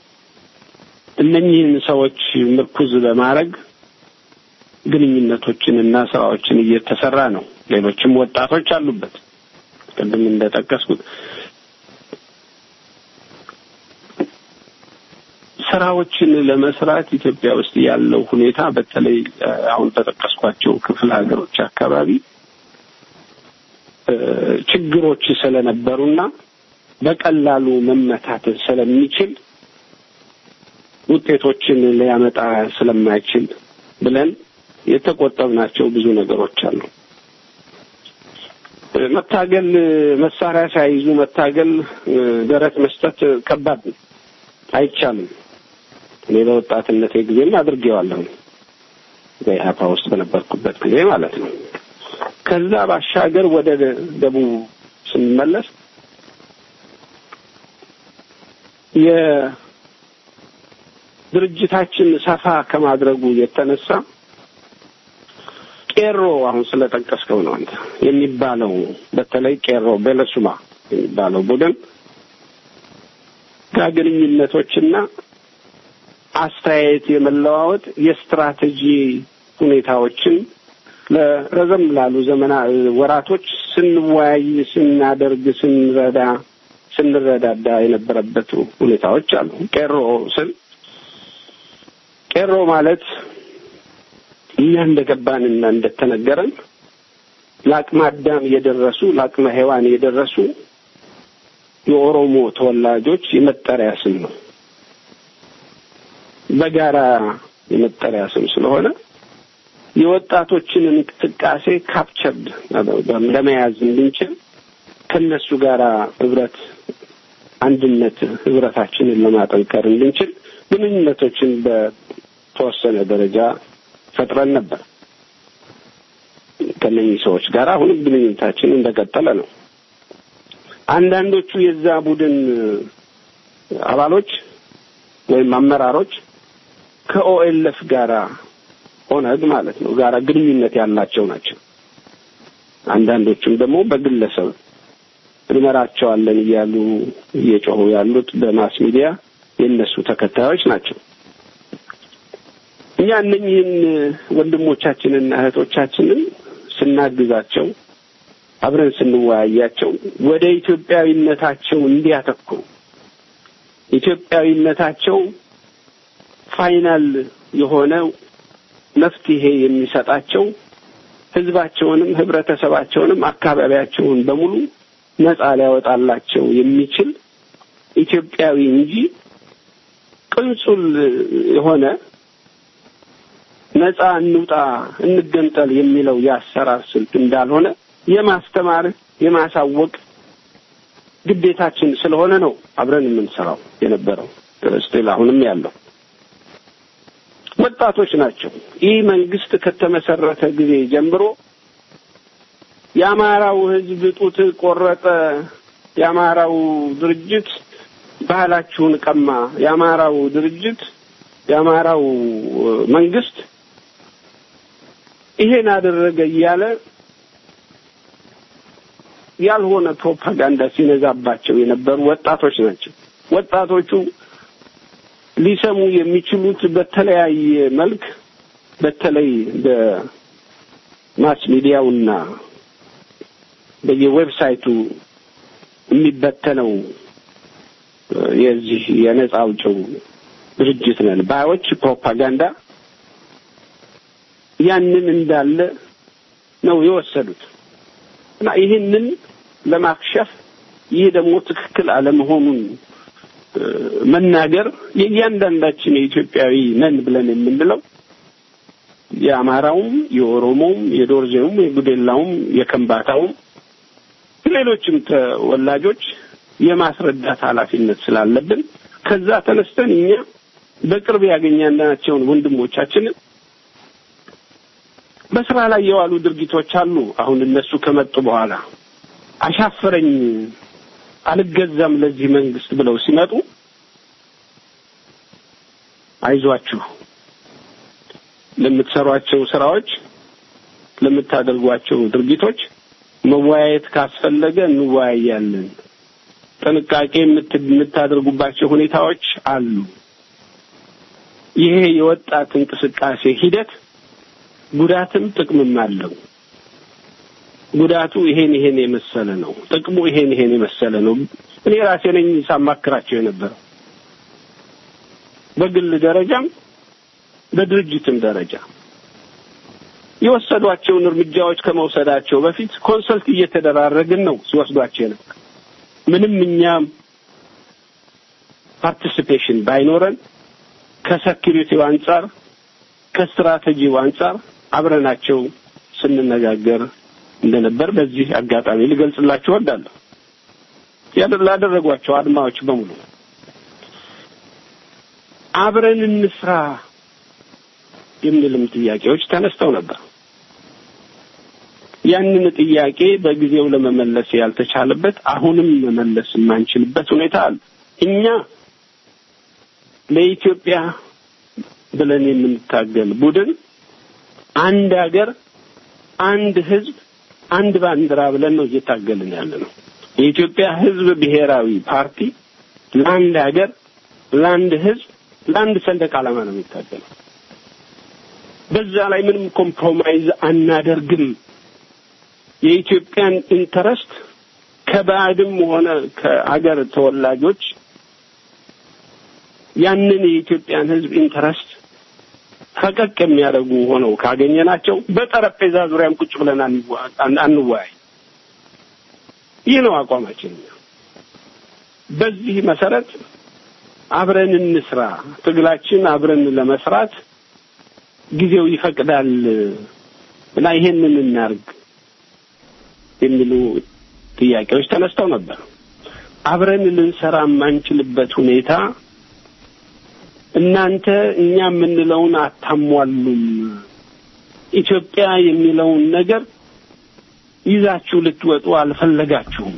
እነኚህን ሰዎች ምርኩዝ በማድረግ ግንኙነቶችን እና ስራዎችን እየተሰራ ነው። ሌሎችም ወጣቶች አሉበት። ቅድም እንደጠቀስኩት ስራዎችን ለመስራት ኢትዮጵያ ውስጥ ያለው ሁኔታ በተለይ አሁን በጠቀስኳቸው ክፍለ ሀገሮች አካባቢ ችግሮች ስለነበሩና በቀላሉ መመታት ስለሚችል ውጤቶችን ሊያመጣ ስለማይችል ብለን የተቆጠብናቸው ብዙ ነገሮች አሉ። መታገል መሳሪያ ሳይዙ መታገል፣ ደረት መስጠት ከባድ ነው፣ አይቻልም። እኔ በወጣትነቴ ጊዜም አድርጌዋለሁ፣ በኢህአፓ ውስጥ በነበርኩበት ጊዜ ማለት ነው። ከዛ ባሻገር ወደ ደቡብ ስንመለስ የድርጅታችን ሰፋ ከማድረጉ የተነሳ ቄሮ አሁን ስለጠቀስከው ነው አንተ የሚባለው በተለይ ቄሮ በለሱማ የሚባለው ቡድን ጋር ግንኙነቶችና አስተያየት የመለዋወጥ የስትራቴጂ ሁኔታዎችን ለረዘም ላሉ ዘመና ወራቶች ስንወያይ፣ ስናደርግ፣ ስንረዳ ስንረዳዳ የነበረበት ሁኔታዎች አሉ። ቄሮ ስል ቄሮ ማለት እኛ እንደገባንና እንደተነገረን ለአቅመ አዳም የደረሱ ለአቅመ ሔዋን የደረሱ የኦሮሞ ተወላጆች የመጠሪያ ስም ነው። በጋራ የመጠሪያ ስም ስለሆነ የወጣቶችን እንቅስቃሴ ካፕቸርድ ለመያዝ እንድንችል ከነሱ ጋር ህብረት፣ አንድነት ህብረታችንን ለማጠንከር እንድንችል ግንኙነቶችን በተወሰነ ደረጃ ፈጥረን ነበር። ከነኚህ ሰዎች ጋር አሁንም ግንኙነታችን እንደቀጠለ ነው። አንዳንዶቹ የዛ ቡድን አባሎች ወይም አመራሮች ከኦኤልኤፍ ጋራ ኦነግ ማለት ነው ጋራ ግንኙነት ያላቸው ናቸው። አንዳንዶቹም ደግሞ በግለሰብ እንመራቸዋለን እያሉ እየጮሁ ያሉት በማስ ሚዲያ የእነሱ ተከታዮች ናቸው። እኛ እነኝህን ወንድሞቻችንና እህቶቻችንን ስናግዛቸው አብረን ስንወያያቸው ወደ ኢትዮጵያዊነታቸው እንዲያተኩሩ ኢትዮጵያዊነታቸው ፋይናል የሆነው መፍትሄ የሚሰጣቸው ህዝባቸውንም ህብረተሰባቸውንም አካባቢያቸውን በሙሉ ነጻ ሊያወጣላቸው የሚችል ኢትዮጵያዊ እንጂ ቅንጹል የሆነ ነጻ እንውጣ እንገንጠል የሚለው የአሰራር ስልት እንዳልሆነ የማስተማር የማሳወቅ ግዴታችን ስለሆነ ነው አብረን የምንሰራው የነበረው ስቲል አሁንም ያለው ወጣቶች ናቸው። ይህ መንግስት ከተመሰረተ ጊዜ ጀምሮ የአማራው ህዝብ ጡት ቆረጠ፣ የአማራው ድርጅት ባህላችሁን ቀማ፣ የአማራው ድርጅት የአማራው መንግስት ይሄን አደረገ እያለ ያልሆነ ፕሮፓጋንዳ ሲነዛባቸው የነበሩ ወጣቶች ናቸው። ወጣቶቹ ሊሰሙ የሚችሉት በተለያየ መልክ በተለይ በማስ ሚዲያውና በየዌብሳይቱ የሚበተነው የዚህ የነጻ አውጪው ድርጅት ነን ባዮች ፕሮፓጋንዳ ያንን እንዳለ ነው የወሰዱት እና ይህንን ለማክሸፍ ይህ ደግሞ ትክክል አለመሆኑን መናገር የእያንዳንዳችን የኢትዮጵያዊ ነን ብለን የምንለው የአማራውም፣ የኦሮሞውም፣ የዶርዜውም፣ የጉዴላውም፣ የከምባታውም ሌሎችም ተወላጆች የማስረዳት ኃላፊነት ስላለብን ከዛ ተነስተን እኛ በቅርብ ያገኘናቸውን ወንድሞቻችንን በስራ ላይ የዋሉ ድርጊቶች አሉ። አሁን እነሱ ከመጡ በኋላ አሻፈረኝ አልገዛም ለዚህ መንግስት ብለው ሲመጡ አይዟችሁ፣ ለምትሰሯቸው ስራዎች፣ ለምታደርጓቸው ድርጊቶች መወያየት ካስፈለገ እንወያያለን። ጥንቃቄ የምታደርጉባቸው ሁኔታዎች አሉ። ይሄ የወጣት እንቅስቃሴ ሂደት ጉዳትም ጥቅምም አለው። ጉዳቱ ይሄን ይሄን የመሰለ ነው፣ ጥቅሙ ይሄን ይሄን የመሰለ ነው። እኔ ራሴ ነኝ ሳማክራቸው የነበረው በግል ደረጃም በድርጅትም ደረጃ የወሰዷቸውን እርምጃዎች ከመውሰዳቸው በፊት ኮንሰልት እየተደራረግን ነው ሲወስዷቸው የነበር ምንም እኛም ፓርቲሲፔሽን ባይኖረን ከሴኪሪቲው አንጻር ከስትራቴጂው አንጻር አብረናቸው ስንነጋገር እንደነበር በዚህ አጋጣሚ ልገልጽላችሁ እወዳለሁ። ላደረጓቸው አድማዎች በሙሉ አብረን እንስራ የሚልም ጥያቄዎች ተነስተው ነበር። ያንን ጥያቄ በጊዜው ለመመለስ ያልተቻለበት አሁንም መመለስ የማንችልበት ሁኔታ አለ። እኛ ለኢትዮጵያ ብለን የምንታገል ቡድን አንድ ሀገር፣ አንድ ህዝብ፣ አንድ ባንዲራ ብለን ነው እየታገልን ያለ ነው። የኢትዮጵያ ህዝብ ብሔራዊ ፓርቲ ለአንድ ሀገር፣ ለአንድ ህዝብ፣ ለአንድ ሰንደቅ ዓላማ ነው የሚታገለው። በዛ ላይ ምንም ኮምፕሮማይዝ አናደርግም። የኢትዮጵያን ኢንተረስት ከባዕድም ሆነ ከአገር ተወላጆች ያንን የኢትዮጵያን ህዝብ ኢንተረስት ፈቀቅ የሚያደርጉ ሆነው ካገኘናቸው በጠረጴዛ ዙሪያም ቁጭ ብለን አንወያይ። ይህ ነው አቋማችን። በዚህ መሰረት አብረን እንስራ፣ ትግላችን አብረን ለመስራት ጊዜው ይፈቅዳል እና ይሄንን እናርግ የሚሉ ጥያቄዎች ተነስተው ነበር። አብረን ልንሰራ የማንችልበት ሁኔታ እናንተ እኛ የምንለውን አታሟሉም፣ ኢትዮጵያ የሚለውን ነገር ይዛችሁ ልትወጡ አልፈለጋችሁም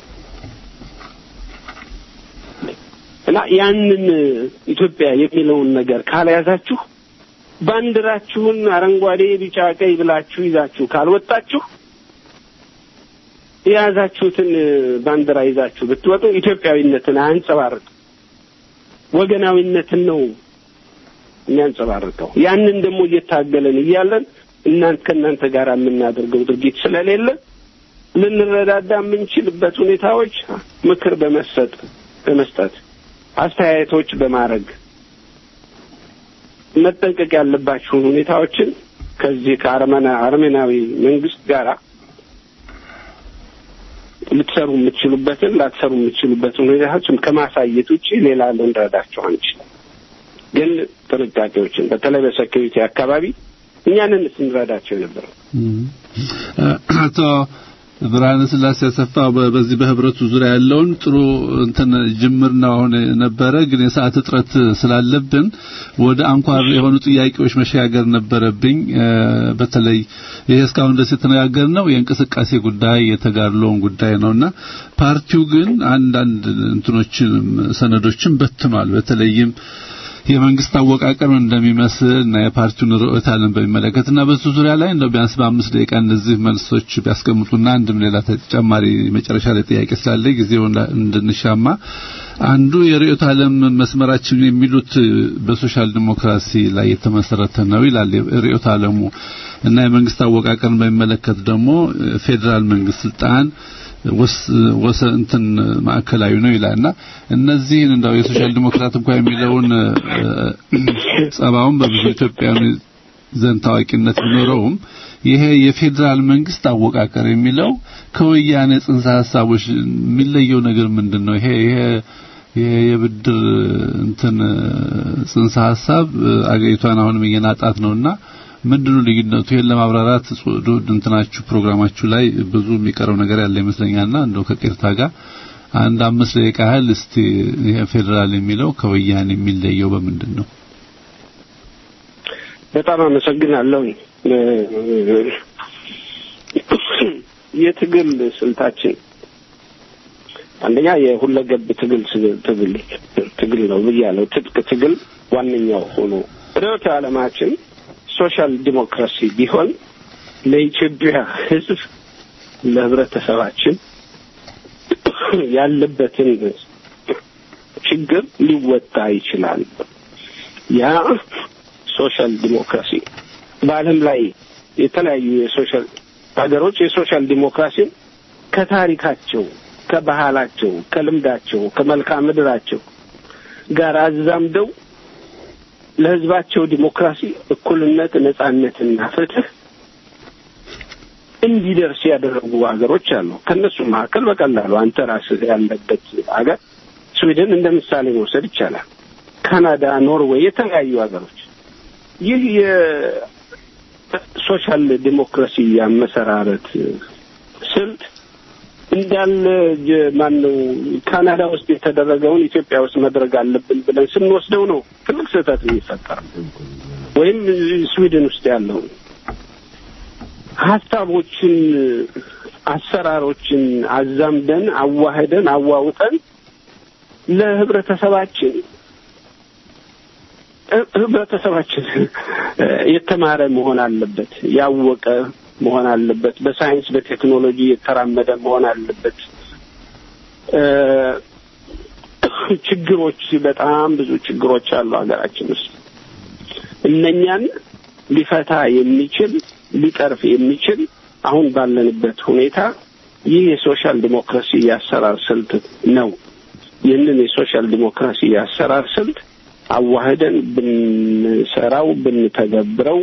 እና ያንን ኢትዮጵያ የሚለውን ነገር ካልያዛችሁ ባንዲራችሁን አረንጓዴ፣ ቢጫ፣ ቀይ ብላችሁ ይዛችሁ ካልወጣችሁ የያዛችሁትን ባንዲራ ይዛችሁ ብትወጡ ኢትዮጵያዊነትን አያንጸባርቅም። ወገናዊነትን ነው የሚያንጸባርቀው። ያንን ደግሞ እየታገለን እያለን እናንተ ከእናንተ ጋር የምናደርገው ድርጊት ስለሌለ ልንረዳዳ የምንችልበት ሁኔታዎች ምክር በመሰጥ በመስጠት አስተያየቶች በማድረግ መጠንቀቅ ያለባቸውን ሁኔታዎችን ከዚህ ከአርመና አርሜናዊ መንግስት ጋር ልትሰሩ የምትችሉበትን ላትሰሩ የምትችሉበትን ሁኔታዎችን ከማሳየት ውጭ ሌላ ልንረዳቸው አንችልም። ግን ጥንቃቄዎችን በተለይ በሴኪሪቲ አካባቢ እኛንን ስንረዳቸው የነበረው አቶ ብርሃነ ስላሴ አሰፋ በዚህ በህብረቱ ዙሪያ ያለውን ጥሩ እንትን ጅምር ነው አሁን ነበረ። ግን የሰዓት እጥረት ስላለብን ወደ አንኳር የሆኑ ጥያቄዎች መሸጋገር ነበረብኝ። በተለይ ይሄ እስካሁን ድረስ የተነጋገርነው የእንቅስቃሴ ጉዳይ የተጋድሎውን ጉዳይ ነውና ፓርቲው ግን አንዳንድ እንትኖችን ሰነዶችን በትኗል። በተለይም የመንግስት አወቃቀር እንደሚመስል እና የፓርቲውን ርዕዮተ ዓለም በሚመለከት እና በሱ ዙሪያ ላይ እንደው ቢያንስ በአምስት ደቂቃ እነዚህ መልሶች ቢያስቀምጡና አንድም ሌላ ተጨማሪ መጨረሻ ላይ ጥያቄ ስላለ ጊዜው እንድንሻማ አንዱ የርዕዮተ ዓለም መስመራችን የሚሉት በሶሻል ዲሞክራሲ ላይ የተመሰረተ ነው ይላል ርዕዮተ ዓለሙ እና የመንግስት አወቃቀርን በሚመለከት ደግሞ ፌዴራል መንግስት ስልጣን ወሰ እንትን ማዕከላዊ ነው ይላልና እነዚህን እንደው የሶሻል ዲሞክራት እንኳን የሚለውን ጸባውን በብዙ ኢትዮጵያውያን ዘንድ ታዋቂነት ቢኖረውም ይሄ የፌዴራል መንግስት አወቃቀር የሚለው ከወያኔ ጽንሰ ሀሳቦች የሚለየው ነገር ምንድን ነው? ይሄ ይሄ ይሄ የብድር እንትን ጽንሰ ሀሳብ አገሪቷን አሁንም እየናጣት ነውና ምንድነው ልዩነቱ? ይሄን ለማብራራት እንትናችሁ ፕሮግራማችሁ ላይ ብዙ የሚቀረው ነገር ያለ ይመስለኛልና እንደው ከቅርታ ጋር አንድ አምስት ደቂቃ ያህል እስቲ ይሄ ፌዴራል የሚለው ከወያኔ የሚለየው በምንድን ነው? በጣም አመሰግናለሁ። የትግል ስልታችን አንደኛ የሁለገብ ትግል ትግል ትግል ነው ብያለሁ። ትጥቅ ትግል ዋነኛው ሆኖ ርዕዮተ ዓለማችን ሶሻል ዲሞክራሲ ቢሆን ለኢትዮጵያ ሕዝብ ለህብረተሰባችን ያለበትን ችግር ሊወጣ ይችላል። ያ ሶሻል ዲሞክራሲ በዓለም ላይ የተለያዩ የሶሻል ሀገሮች የሶሻል ዲሞክራሲን ከታሪካቸው፣ ከባህላቸው፣ ከልምዳቸው፣ ከመልክዓ ምድራቸው ጋር አዛምደው ለህዝባቸው ዲሞክራሲ፣ እኩልነት፣ ነጻነትና ፍትህ እንዲደርስ ያደረጉ ሀገሮች አሉ። ከእነሱ መካከል በቀላሉ አንተ ራስህ ያለበት ሀገር ስዊድን እንደ ምሳሌ መውሰድ ይቻላል። ካናዳ፣ ኖርዌይ፣ የተለያዩ ሀገሮች ይህ የሶሻል ዲሞክራሲ አመሰራረት ስልት እንዳለ ማን ነው ካናዳ ውስጥ የተደረገውን ኢትዮጵያ ውስጥ መድረግ አለብን ብለን ስንወስደው ነው ትልቅ ስህተት የሚፈጠረው። ወይም ስዊድን ውስጥ ያለውን ሀሳቦችን፣ አሰራሮችን አዛምደን አዋህደን አዋውጠን ለህብረተሰባችን ህብረተሰባችን የተማረ መሆን አለበት፣ ያወቀ መሆን አለበት፣ በሳይንስ በቴክኖሎጂ የተራመደ መሆን አለበት። ችግሮች በጣም ብዙ ችግሮች አሉ ሀገራችን ውስጥ እነኛን ሊፈታ የሚችል ሊቀርፍ የሚችል አሁን ባለንበት ሁኔታ ይህ የሶሻል ዲሞክራሲ የአሰራር ስልት ነው። ይህንን የሶሻል ዲሞክራሲ የአሰራር ስልት አዋህደን ብንሰራው ብንተገብረው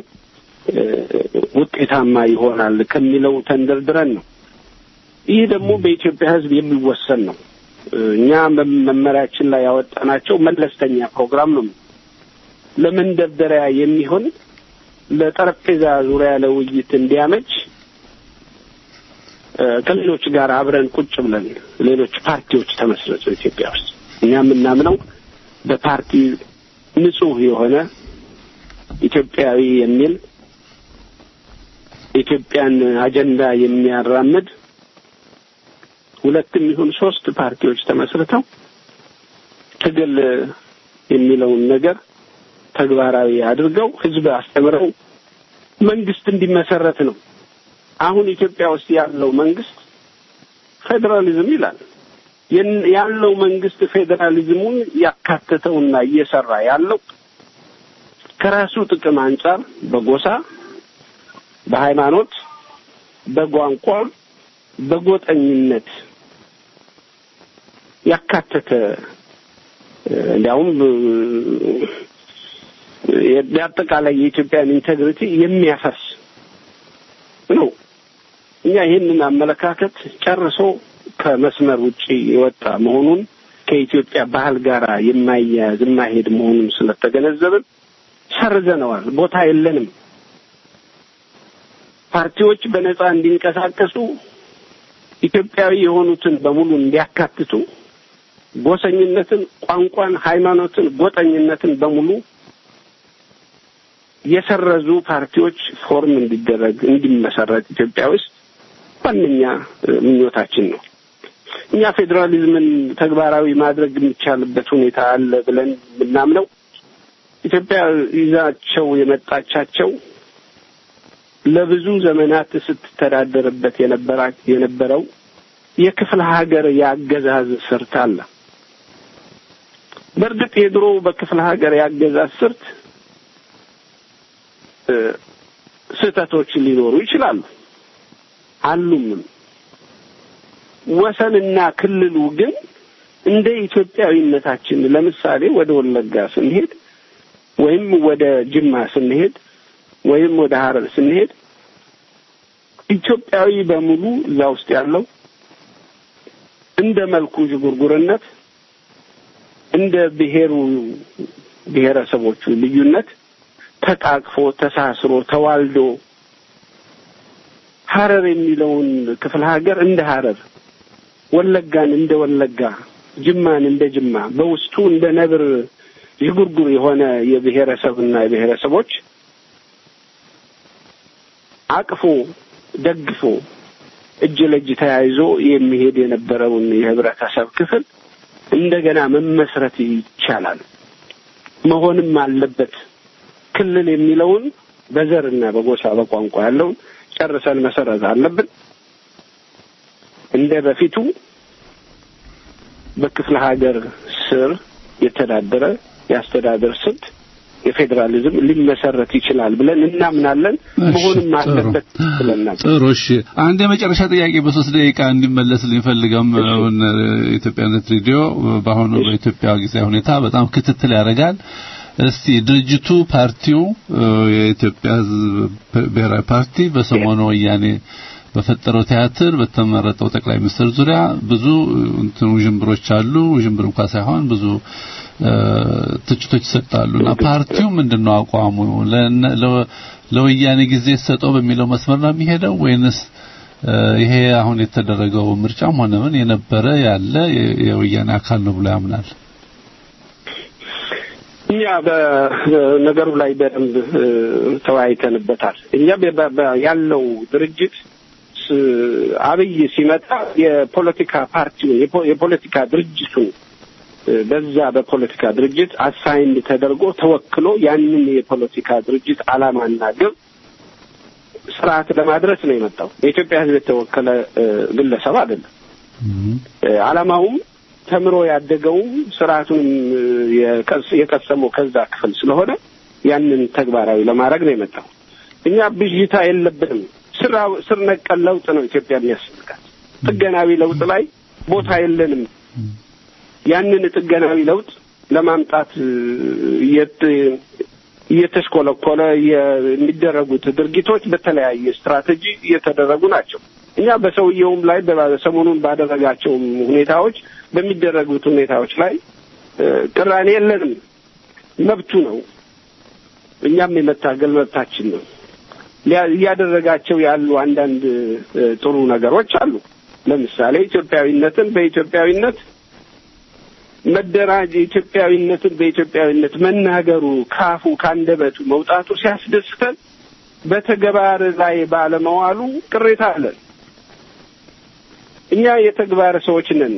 ውጤታማ ይሆናል ከሚለው ተንደርድረን ነው። ይህ ደግሞ በኢትዮጵያ ሕዝብ የሚወሰን ነው። እኛ መመሪያችን ላይ ያወጣናቸው መለስተኛ ፕሮግራም ነው። ለመንደርደሪያ የሚሆን ለጠረጴዛ ዙሪያ ለውይይት እንዲያመች ከሌሎች ጋር አብረን ቁጭ ብለን ሌሎች ፓርቲዎች ተመስረቱ ኢትዮጵያ ውስጥ እኛ የምናምነው በፓርቲ ንጹህ የሆነ ኢትዮጵያዊ የሚል ኢትዮጵያን አጀንዳ የሚያራምድ ሁለትም ይሁን ሶስት ፓርቲዎች ተመስርተው ትግል የሚለውን ነገር ተግባራዊ አድርገው ህዝብ አስተምረው መንግስት እንዲመሰረት ነው። አሁን ኢትዮጵያ ውስጥ ያለው መንግስት ፌዴራሊዝም ይላል። ያለው መንግስት ፌዴራሊዝሙን ያካተተውና እየሰራ ያለው ከራሱ ጥቅም አንጻር በጎሳ፣ በሃይማኖት፣ በቋንቋ፣ በጎጠኝነት ያካተተ እንዲያውም የአጠቃላይ የኢትዮጵያን ኢንቴግሪቲ የሚያፈርስ ነው። እኛ ይህንን አመለካከት ጨርሶ ከመስመር ውጪ የወጣ መሆኑን ከኢትዮጵያ ባህል ጋር የማያያዝ የማይሄድ መሆኑን ስለተገነዘብን ሰርዘነዋል። ቦታ የለንም። ፓርቲዎች በነጻ እንዲንቀሳቀሱ ኢትዮጵያዊ የሆኑትን በሙሉ እንዲያካትቱ ጎሰኝነትን፣ ቋንቋን፣ ሃይማኖትን፣ ጎጠኝነትን በሙሉ የሰረዙ ፓርቲዎች ፎርም እንዲደረግ እንዲመሰረት ኢትዮጵያ ውስጥ ዋነኛ ምኞታችን ነው። እኛ ፌዴራሊዝምን ተግባራዊ ማድረግ የሚቻልበት ሁኔታ አለ ብለን የምናምነው ኢትዮጵያ ይዛቸው የመጣቻቸው ለብዙ ዘመናት ስትተዳደርበት የነበራ የነበረው የክፍለ ሀገር የአገዛዝ ስርት አለ። በእርግጥ የድሮ በክፍለ ሀገር የአገዛዝ ስርት ስህተቶች ሊኖሩ ይችላሉ አሉም። ወሰንና ክልሉ ግን እንደ ኢትዮጵያዊነታችን ለምሳሌ ወደ ወለጋ ስንሄድ ወይም ወደ ጅማ ስንሄድ ወይም ወደ ሀረር ስንሄድ ኢትዮጵያዊ በሙሉ እዛ ውስጥ ያለው እንደ መልኩ ዥጉርጉርነት እንደ ብሔሩ ብሔረሰቦቹ ልዩነት ተቃቅፎ ተሳስሮ ተዋልዶ ሀረር የሚለውን ክፍለ ሀገር እንደ ሀረር፣ ወለጋን እንደ ወለጋ፣ ጅማን እንደ ጅማ በውስጡ እንደ ነብር ዥጉርጉር የሆነ የብሔረሰብና የብሔረሰቦች አቅፎ ደግፎ እጅ ለእጅ ተያይዞ የሚሄድ የነበረውን የህብረተሰብ ክፍል እንደገና መመስረት ይቻላል፣ መሆንም አለበት። ክልል የሚለውን በዘርና በጎሳ በቋንቋ ያለውን ጨርሰን መሰረት አለብን። እንደ በፊቱ በክፍለ ሀገር ስር የተዳደረ የአስተዳደር ስልት የፌዴራሊዝም ሊመሰረት ይችላል ብለን እናምናለን። መሆንም አለበት ብለናል። ጥሩ። እሺ፣ አንድ የመጨረሻ ጥያቄ በሶስት ደቂቃ እንዲመለስ ልንፈልገም ኢትዮጵያነት ሬዲዮ በአሁኑ በኢትዮጵያ ጊዜ ሁኔታ በጣም ክትትል ያደርጋል። እስቲ ድርጅቱ ፓርቲው የኢትዮጵያ ሕዝብ ብሔራዊ ፓርቲ በሰሞኑ ወያኔ በፈጠረው ቲያትር በተመረጠው ጠቅላይ ሚኒስትር ዙሪያ ብዙ እንትን ውዥንብሮች አሉ። ውዥንብር እንኳን ሳይሆን ብዙ ትችቶች ይሰጣሉ እና ፓርቲው ምንድነው አቋሙ? ለወያኔ ጊዜ ሰጠው በሚለው መስመር ነው የሚሄደው ወይንስ ይሄ አሁን የተደረገው ምርጫም ሆነ ምን የነበረ ያለ የወያኔ አካል ነው ብሎ ያምናል? እኛ በነገሩ ላይ በደንብ ተወያይተንበታል። እኛ ያለው ድርጅት አብይ ሲመጣ የፖለቲካ ፓርቲውን የፖለቲካ ድርጅቱን በዛ በፖለቲካ ድርጅት አሳይንድ ተደርጎ ተወክሎ ያንን የፖለቲካ ድርጅት ዓላማና ግብ ስርዓት ለማድረስ ነው የመጣው። የኢትዮጵያ ሕዝብ የተወከለ ግለሰብ አይደለም። ዓላማውም ተምሮ ያደገውም ስርዓቱንም የቀሰመው ከዛ ክፍል ስለሆነ ያንን ተግባራዊ ለማድረግ ነው የመጣው። እኛ ብዥታ የለብንም። ስር ነቀል ለውጥ ነው ኢትዮጵያ የሚያስፈልጋት። ጥገናዊ ለውጥ ላይ ቦታ የለንም። ያንን ጥገናዊ ለውጥ ለማምጣት እየተሽኮለኮለ የሚደረጉት ድርጊቶች በተለያየ ስትራቴጂ እየተደረጉ ናቸው። እኛ በሰውየውም ላይ ሰሞኑን ባደረጋቸውም ሁኔታዎች በሚደረጉት ሁኔታዎች ላይ ቅራኔ የለንም። መብቱ ነው። እኛም የመታገል መብታችን ነው። እያደረጋቸው ያሉ አንዳንድ ጥሩ ነገሮች አሉ። ለምሳሌ ኢትዮጵያዊነትን በኢትዮጵያዊነት መደራጅ ኢትዮጵያዊነትን በኢትዮጵያዊነት መናገሩ ካፉ ካንደበቱ መውጣቱ ሲያስደስተን፣ በተግባር ላይ ባለመዋሉ ቅሬታ አለን። እኛ የተግባር ሰዎች ነን።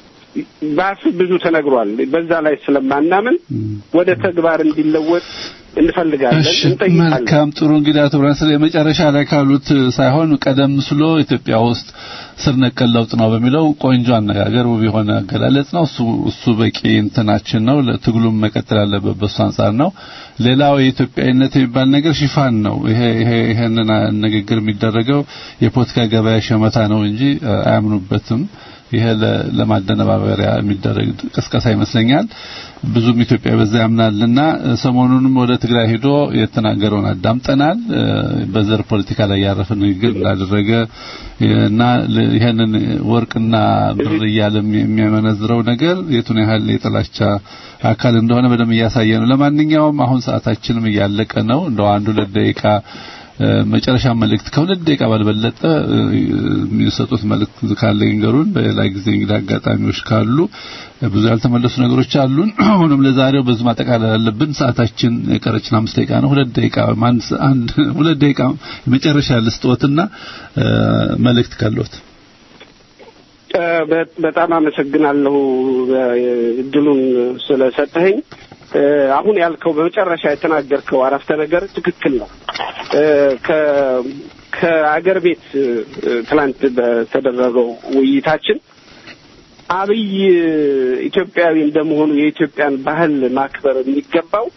በአፍ ብዙ ተነግሯል። በዛ ላይ ስለማናምን ወደ ተግባር እንዲለወጥ እንፈልጋለን፣ እሺ እንጠይቃለን። መልካም ጥሩ እንግዲህ አቶ ብርሃን ስለ የመጨረሻ ላይ ካሉት ሳይሆን ቀደም ስሎ ኢትዮጵያ ውስጥ ስር ነቀል ለውጥ ነው በሚለው ቆንጆ አነጋገር ውብ የሆነ አገላለጽ ነው። እሱ እሱ በቂ እንትናችን ነው። ለትግሉም መቀጠል ያለበት በሱ አንጻር ነው። ሌላው የኢትዮጵያዊነት የሚባል ነገር ሽፋን ነው። ይሄ ይሄ ይሄንን ንግግር የሚደረገው የፖለቲካ ገበያ ሸመታ ነው እንጂ አ- አያምኑበትም። ይሄ ለ- ለማደነባበሪያ የሚደረግ ቅስቀሳ ይመስለኛል። ብዙም ኢትዮጵያ በዛ ያምናልና ሰሞኑንም ወደ ትግራይ ሄዶ የተናገረውን አዳምጠናል። እ፣ በዘር ፖለቲካ ላይ ያረፈ ንግግር እንዳደረገ እና ለ- ይሄንን ወርቅና ብር እያለ የሚ- የሚያመነዝረው ነገር የቱን ያህል የጥላቻ አካል እንደሆነ በደንብ እያሳየ ነው። ለማንኛውም አሁን ሰዓታችንም እያለቀ ነው። እንደው አንድ ሁለት ደቂቃ እ፣ መጨረሻ መልእክት ከሁለት ደቂቃ ባልበለጠ እ፣ የሚሰጡት መልእክት ካለ ይንገሩን። በሌላ ጊዜ እንግዲህ አጋጣሚዎች ካሉ እ፣ ብዙ ያልተመለሱ ነገሮች አሉን። አሁንም ለዛሬው በዚህ ማጠቃለል አለብን። ሰዓታችን የቀረችን አምስት ደቂቃ ነው። ሁለት ደቂቃ አንድ አንድ ሁለት ደቂቃ መጨረሻ ልስጥዎትና እ፣ መልእክት ካለዎት እ፣ በ- በጣም አመሰግናለሁ እ፣ እድሉን ስለሰጠኸኝ። እ፣ አሁን ያልከው በመጨረሻ የተናገርከው አረፍተ ነገር ትክክል ነው። እ፣ ከ- ከአገር ቤት እ፣ ትላንት በተደረገው ውይይታችን አብይ ኢትዮጵያዊ እንደመሆኑ የኢትዮጵያን ባህል ማክበር የሚገባው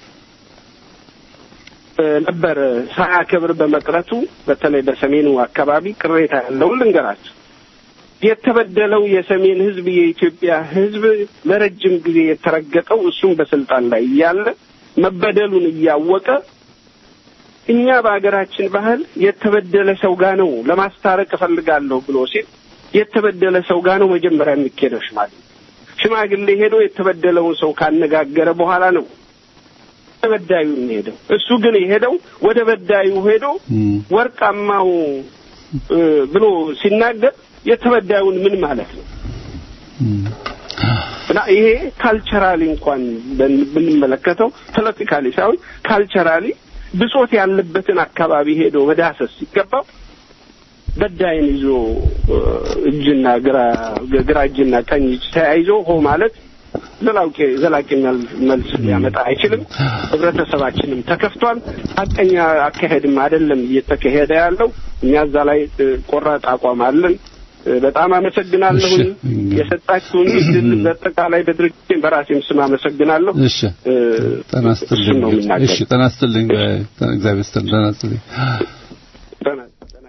እ፣ ነበር ሳያከብር በመቅረቱ በተለይ በሰሜኑ አካባቢ ቅሬታ ያለውን ልንገራቸው። የተበደለው የሰሜን ሕዝብ የኢትዮጵያ ሕዝብ ለረጅም ጊዜ የተረገጠው እሱም በስልጣን ላይ እያለ መበደሉን እያወቀ እኛ በሀገራችን ባህል የተበደለ ሰው ጋ ነው ለማስታረቅ እፈልጋለሁ ብሎ ሲል የተበደለ ሰው ጋ ነው መጀመሪያ የሚኬደው ሽማግሌ። ሽማግሌ ሄዶ የተበደለውን ሰው ካነጋገረ በኋላ ነው ተበዳዩ የሚሄደው። እሱ ግን የሄደው ወደ በዳዩ ሄዶ ወርቃማው እ፣ ብሎ ሲናገር የተበዳዩን ምን ማለት ነው? እና ይሄ ካልቸራሊ እንኳን በን- ብንመለከተው ፖለቲካሊ ሳይሆን ካልቸራሊ ብጾት ያለበትን አካባቢ ሄዶ መዳሰስ ሲገባው በዳይን ይዞ እ፣ እጅና ግራ ግራ እጅና ቀኝ እጅ ተያይዞ ሆ ማለት ዘላቂ ዘላቂ መል- መልስ ሊያመጣ አይችልም። ህብረተሰባችንም ተከፍቷል። ሀቀኛ አካሄድም አይደለም እየተካሄደ ያለው። እኛ እዛ ላይ እ፣ ቆራጥ አቋም አለን። እ፣ በጣም አመሰግናለሁኝ የሰጣችሁን እድል በአጠቃላይ በድርጅቴም በራሴም ስም አመሰግናለሁ። እሺ እ፣ ጤና እሱን ይስጥልኝ። ነው የምናገረው። እሺ ጤና ይስጥልኝ። እግዚአብሔር ይስጥልኝ። ጤና ይስጥልኝ። ደህና ደህና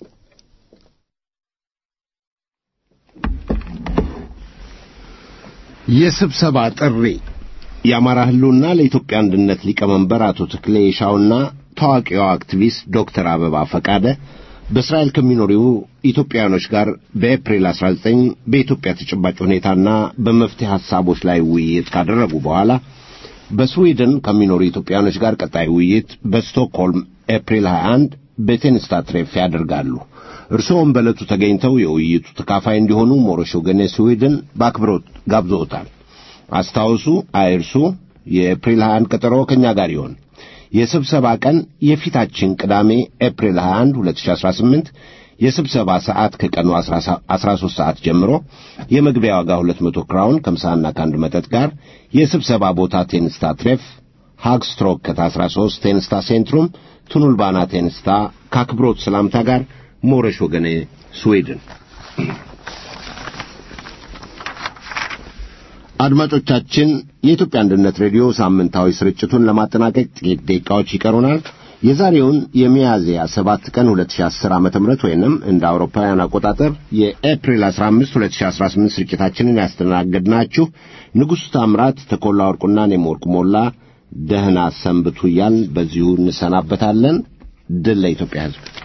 የስብሰባ ጥሪ የአማራ ህልውና ለኢትዮጵያ አንድነት ሊቀመንበር አቶ ተክሌ የሻውና ታዋቂዋ አክቲቪስት ዶክተር አበባ ፈቃደ በእስራኤል ከሚኖሩ ኢትዮጵያውያኖች ጋር በኤፕሪል 19 በኢትዮጵያ ተጨባጭ ሁኔታና በመፍትሄ ሐሳቦች ላይ ውይይት ካደረጉ በኋላ በስዊድን ከሚኖሩ ኢትዮጵያውያኖች ጋር ቀጣይ ውይይት በስቶክሆልም ኤፕሪል 21 በቴንስታ ትሬፍ ያደርጋሉ። እርስዎም በዕለቱ ተገኝተው የውይይቱ ተካፋይ እንዲሆኑ ሞሮሽ ወገኔ ስዊድን በአክብሮት ጋብዞታል። አስታውሱ፣ አይርሱ። የኤፕሪል 21 ቀጠሮ ከእኛ ጋር ይሆን። የስብሰባ ቀን የፊታችን ቅዳሜ ኤፕሪል 21 2018 የስብሰባ ሰዓት ከቀኑ 13 ሰዓት ጀምሮ የመግቢያ ዋጋ 200 ክራውን ከምሳና ከአንድ መጠጥ ጋር የስብሰባ ቦታ ቴንስታ ትሬፍ ሃግስትሮክ ከታ 13 ቴንስታ ሴንትሩም ቱኑልባና ቴንስታ ከአክብሮት ሰላምታ ጋር ሞረሽ ወገኔ ስዊድን አድማጮቻችን የኢትዮጵያ አንድነት ሬዲዮ ሳምንታዊ ስርጭቱን ለማጠናቀቅ ጥቂት ደቂቃዎች ይቀሩናል። የዛሬውን የሚያዝያ 7 ቀን 2010 ዓ.ም ወይንም እንደ አውሮፓውያን አቆጣጠር የኤፕሪል 15 2018 ስርጭታችንን ያስተናገድናችሁ ንጉሡ ታምራት፣ ተኮላ ወርቁና እኔም ወርቁ ሞላ ደህና ሰንብቱ እያልን በዚሁ እንሰናበታለን። ድል ለኢትዮጵያ ሕዝብ።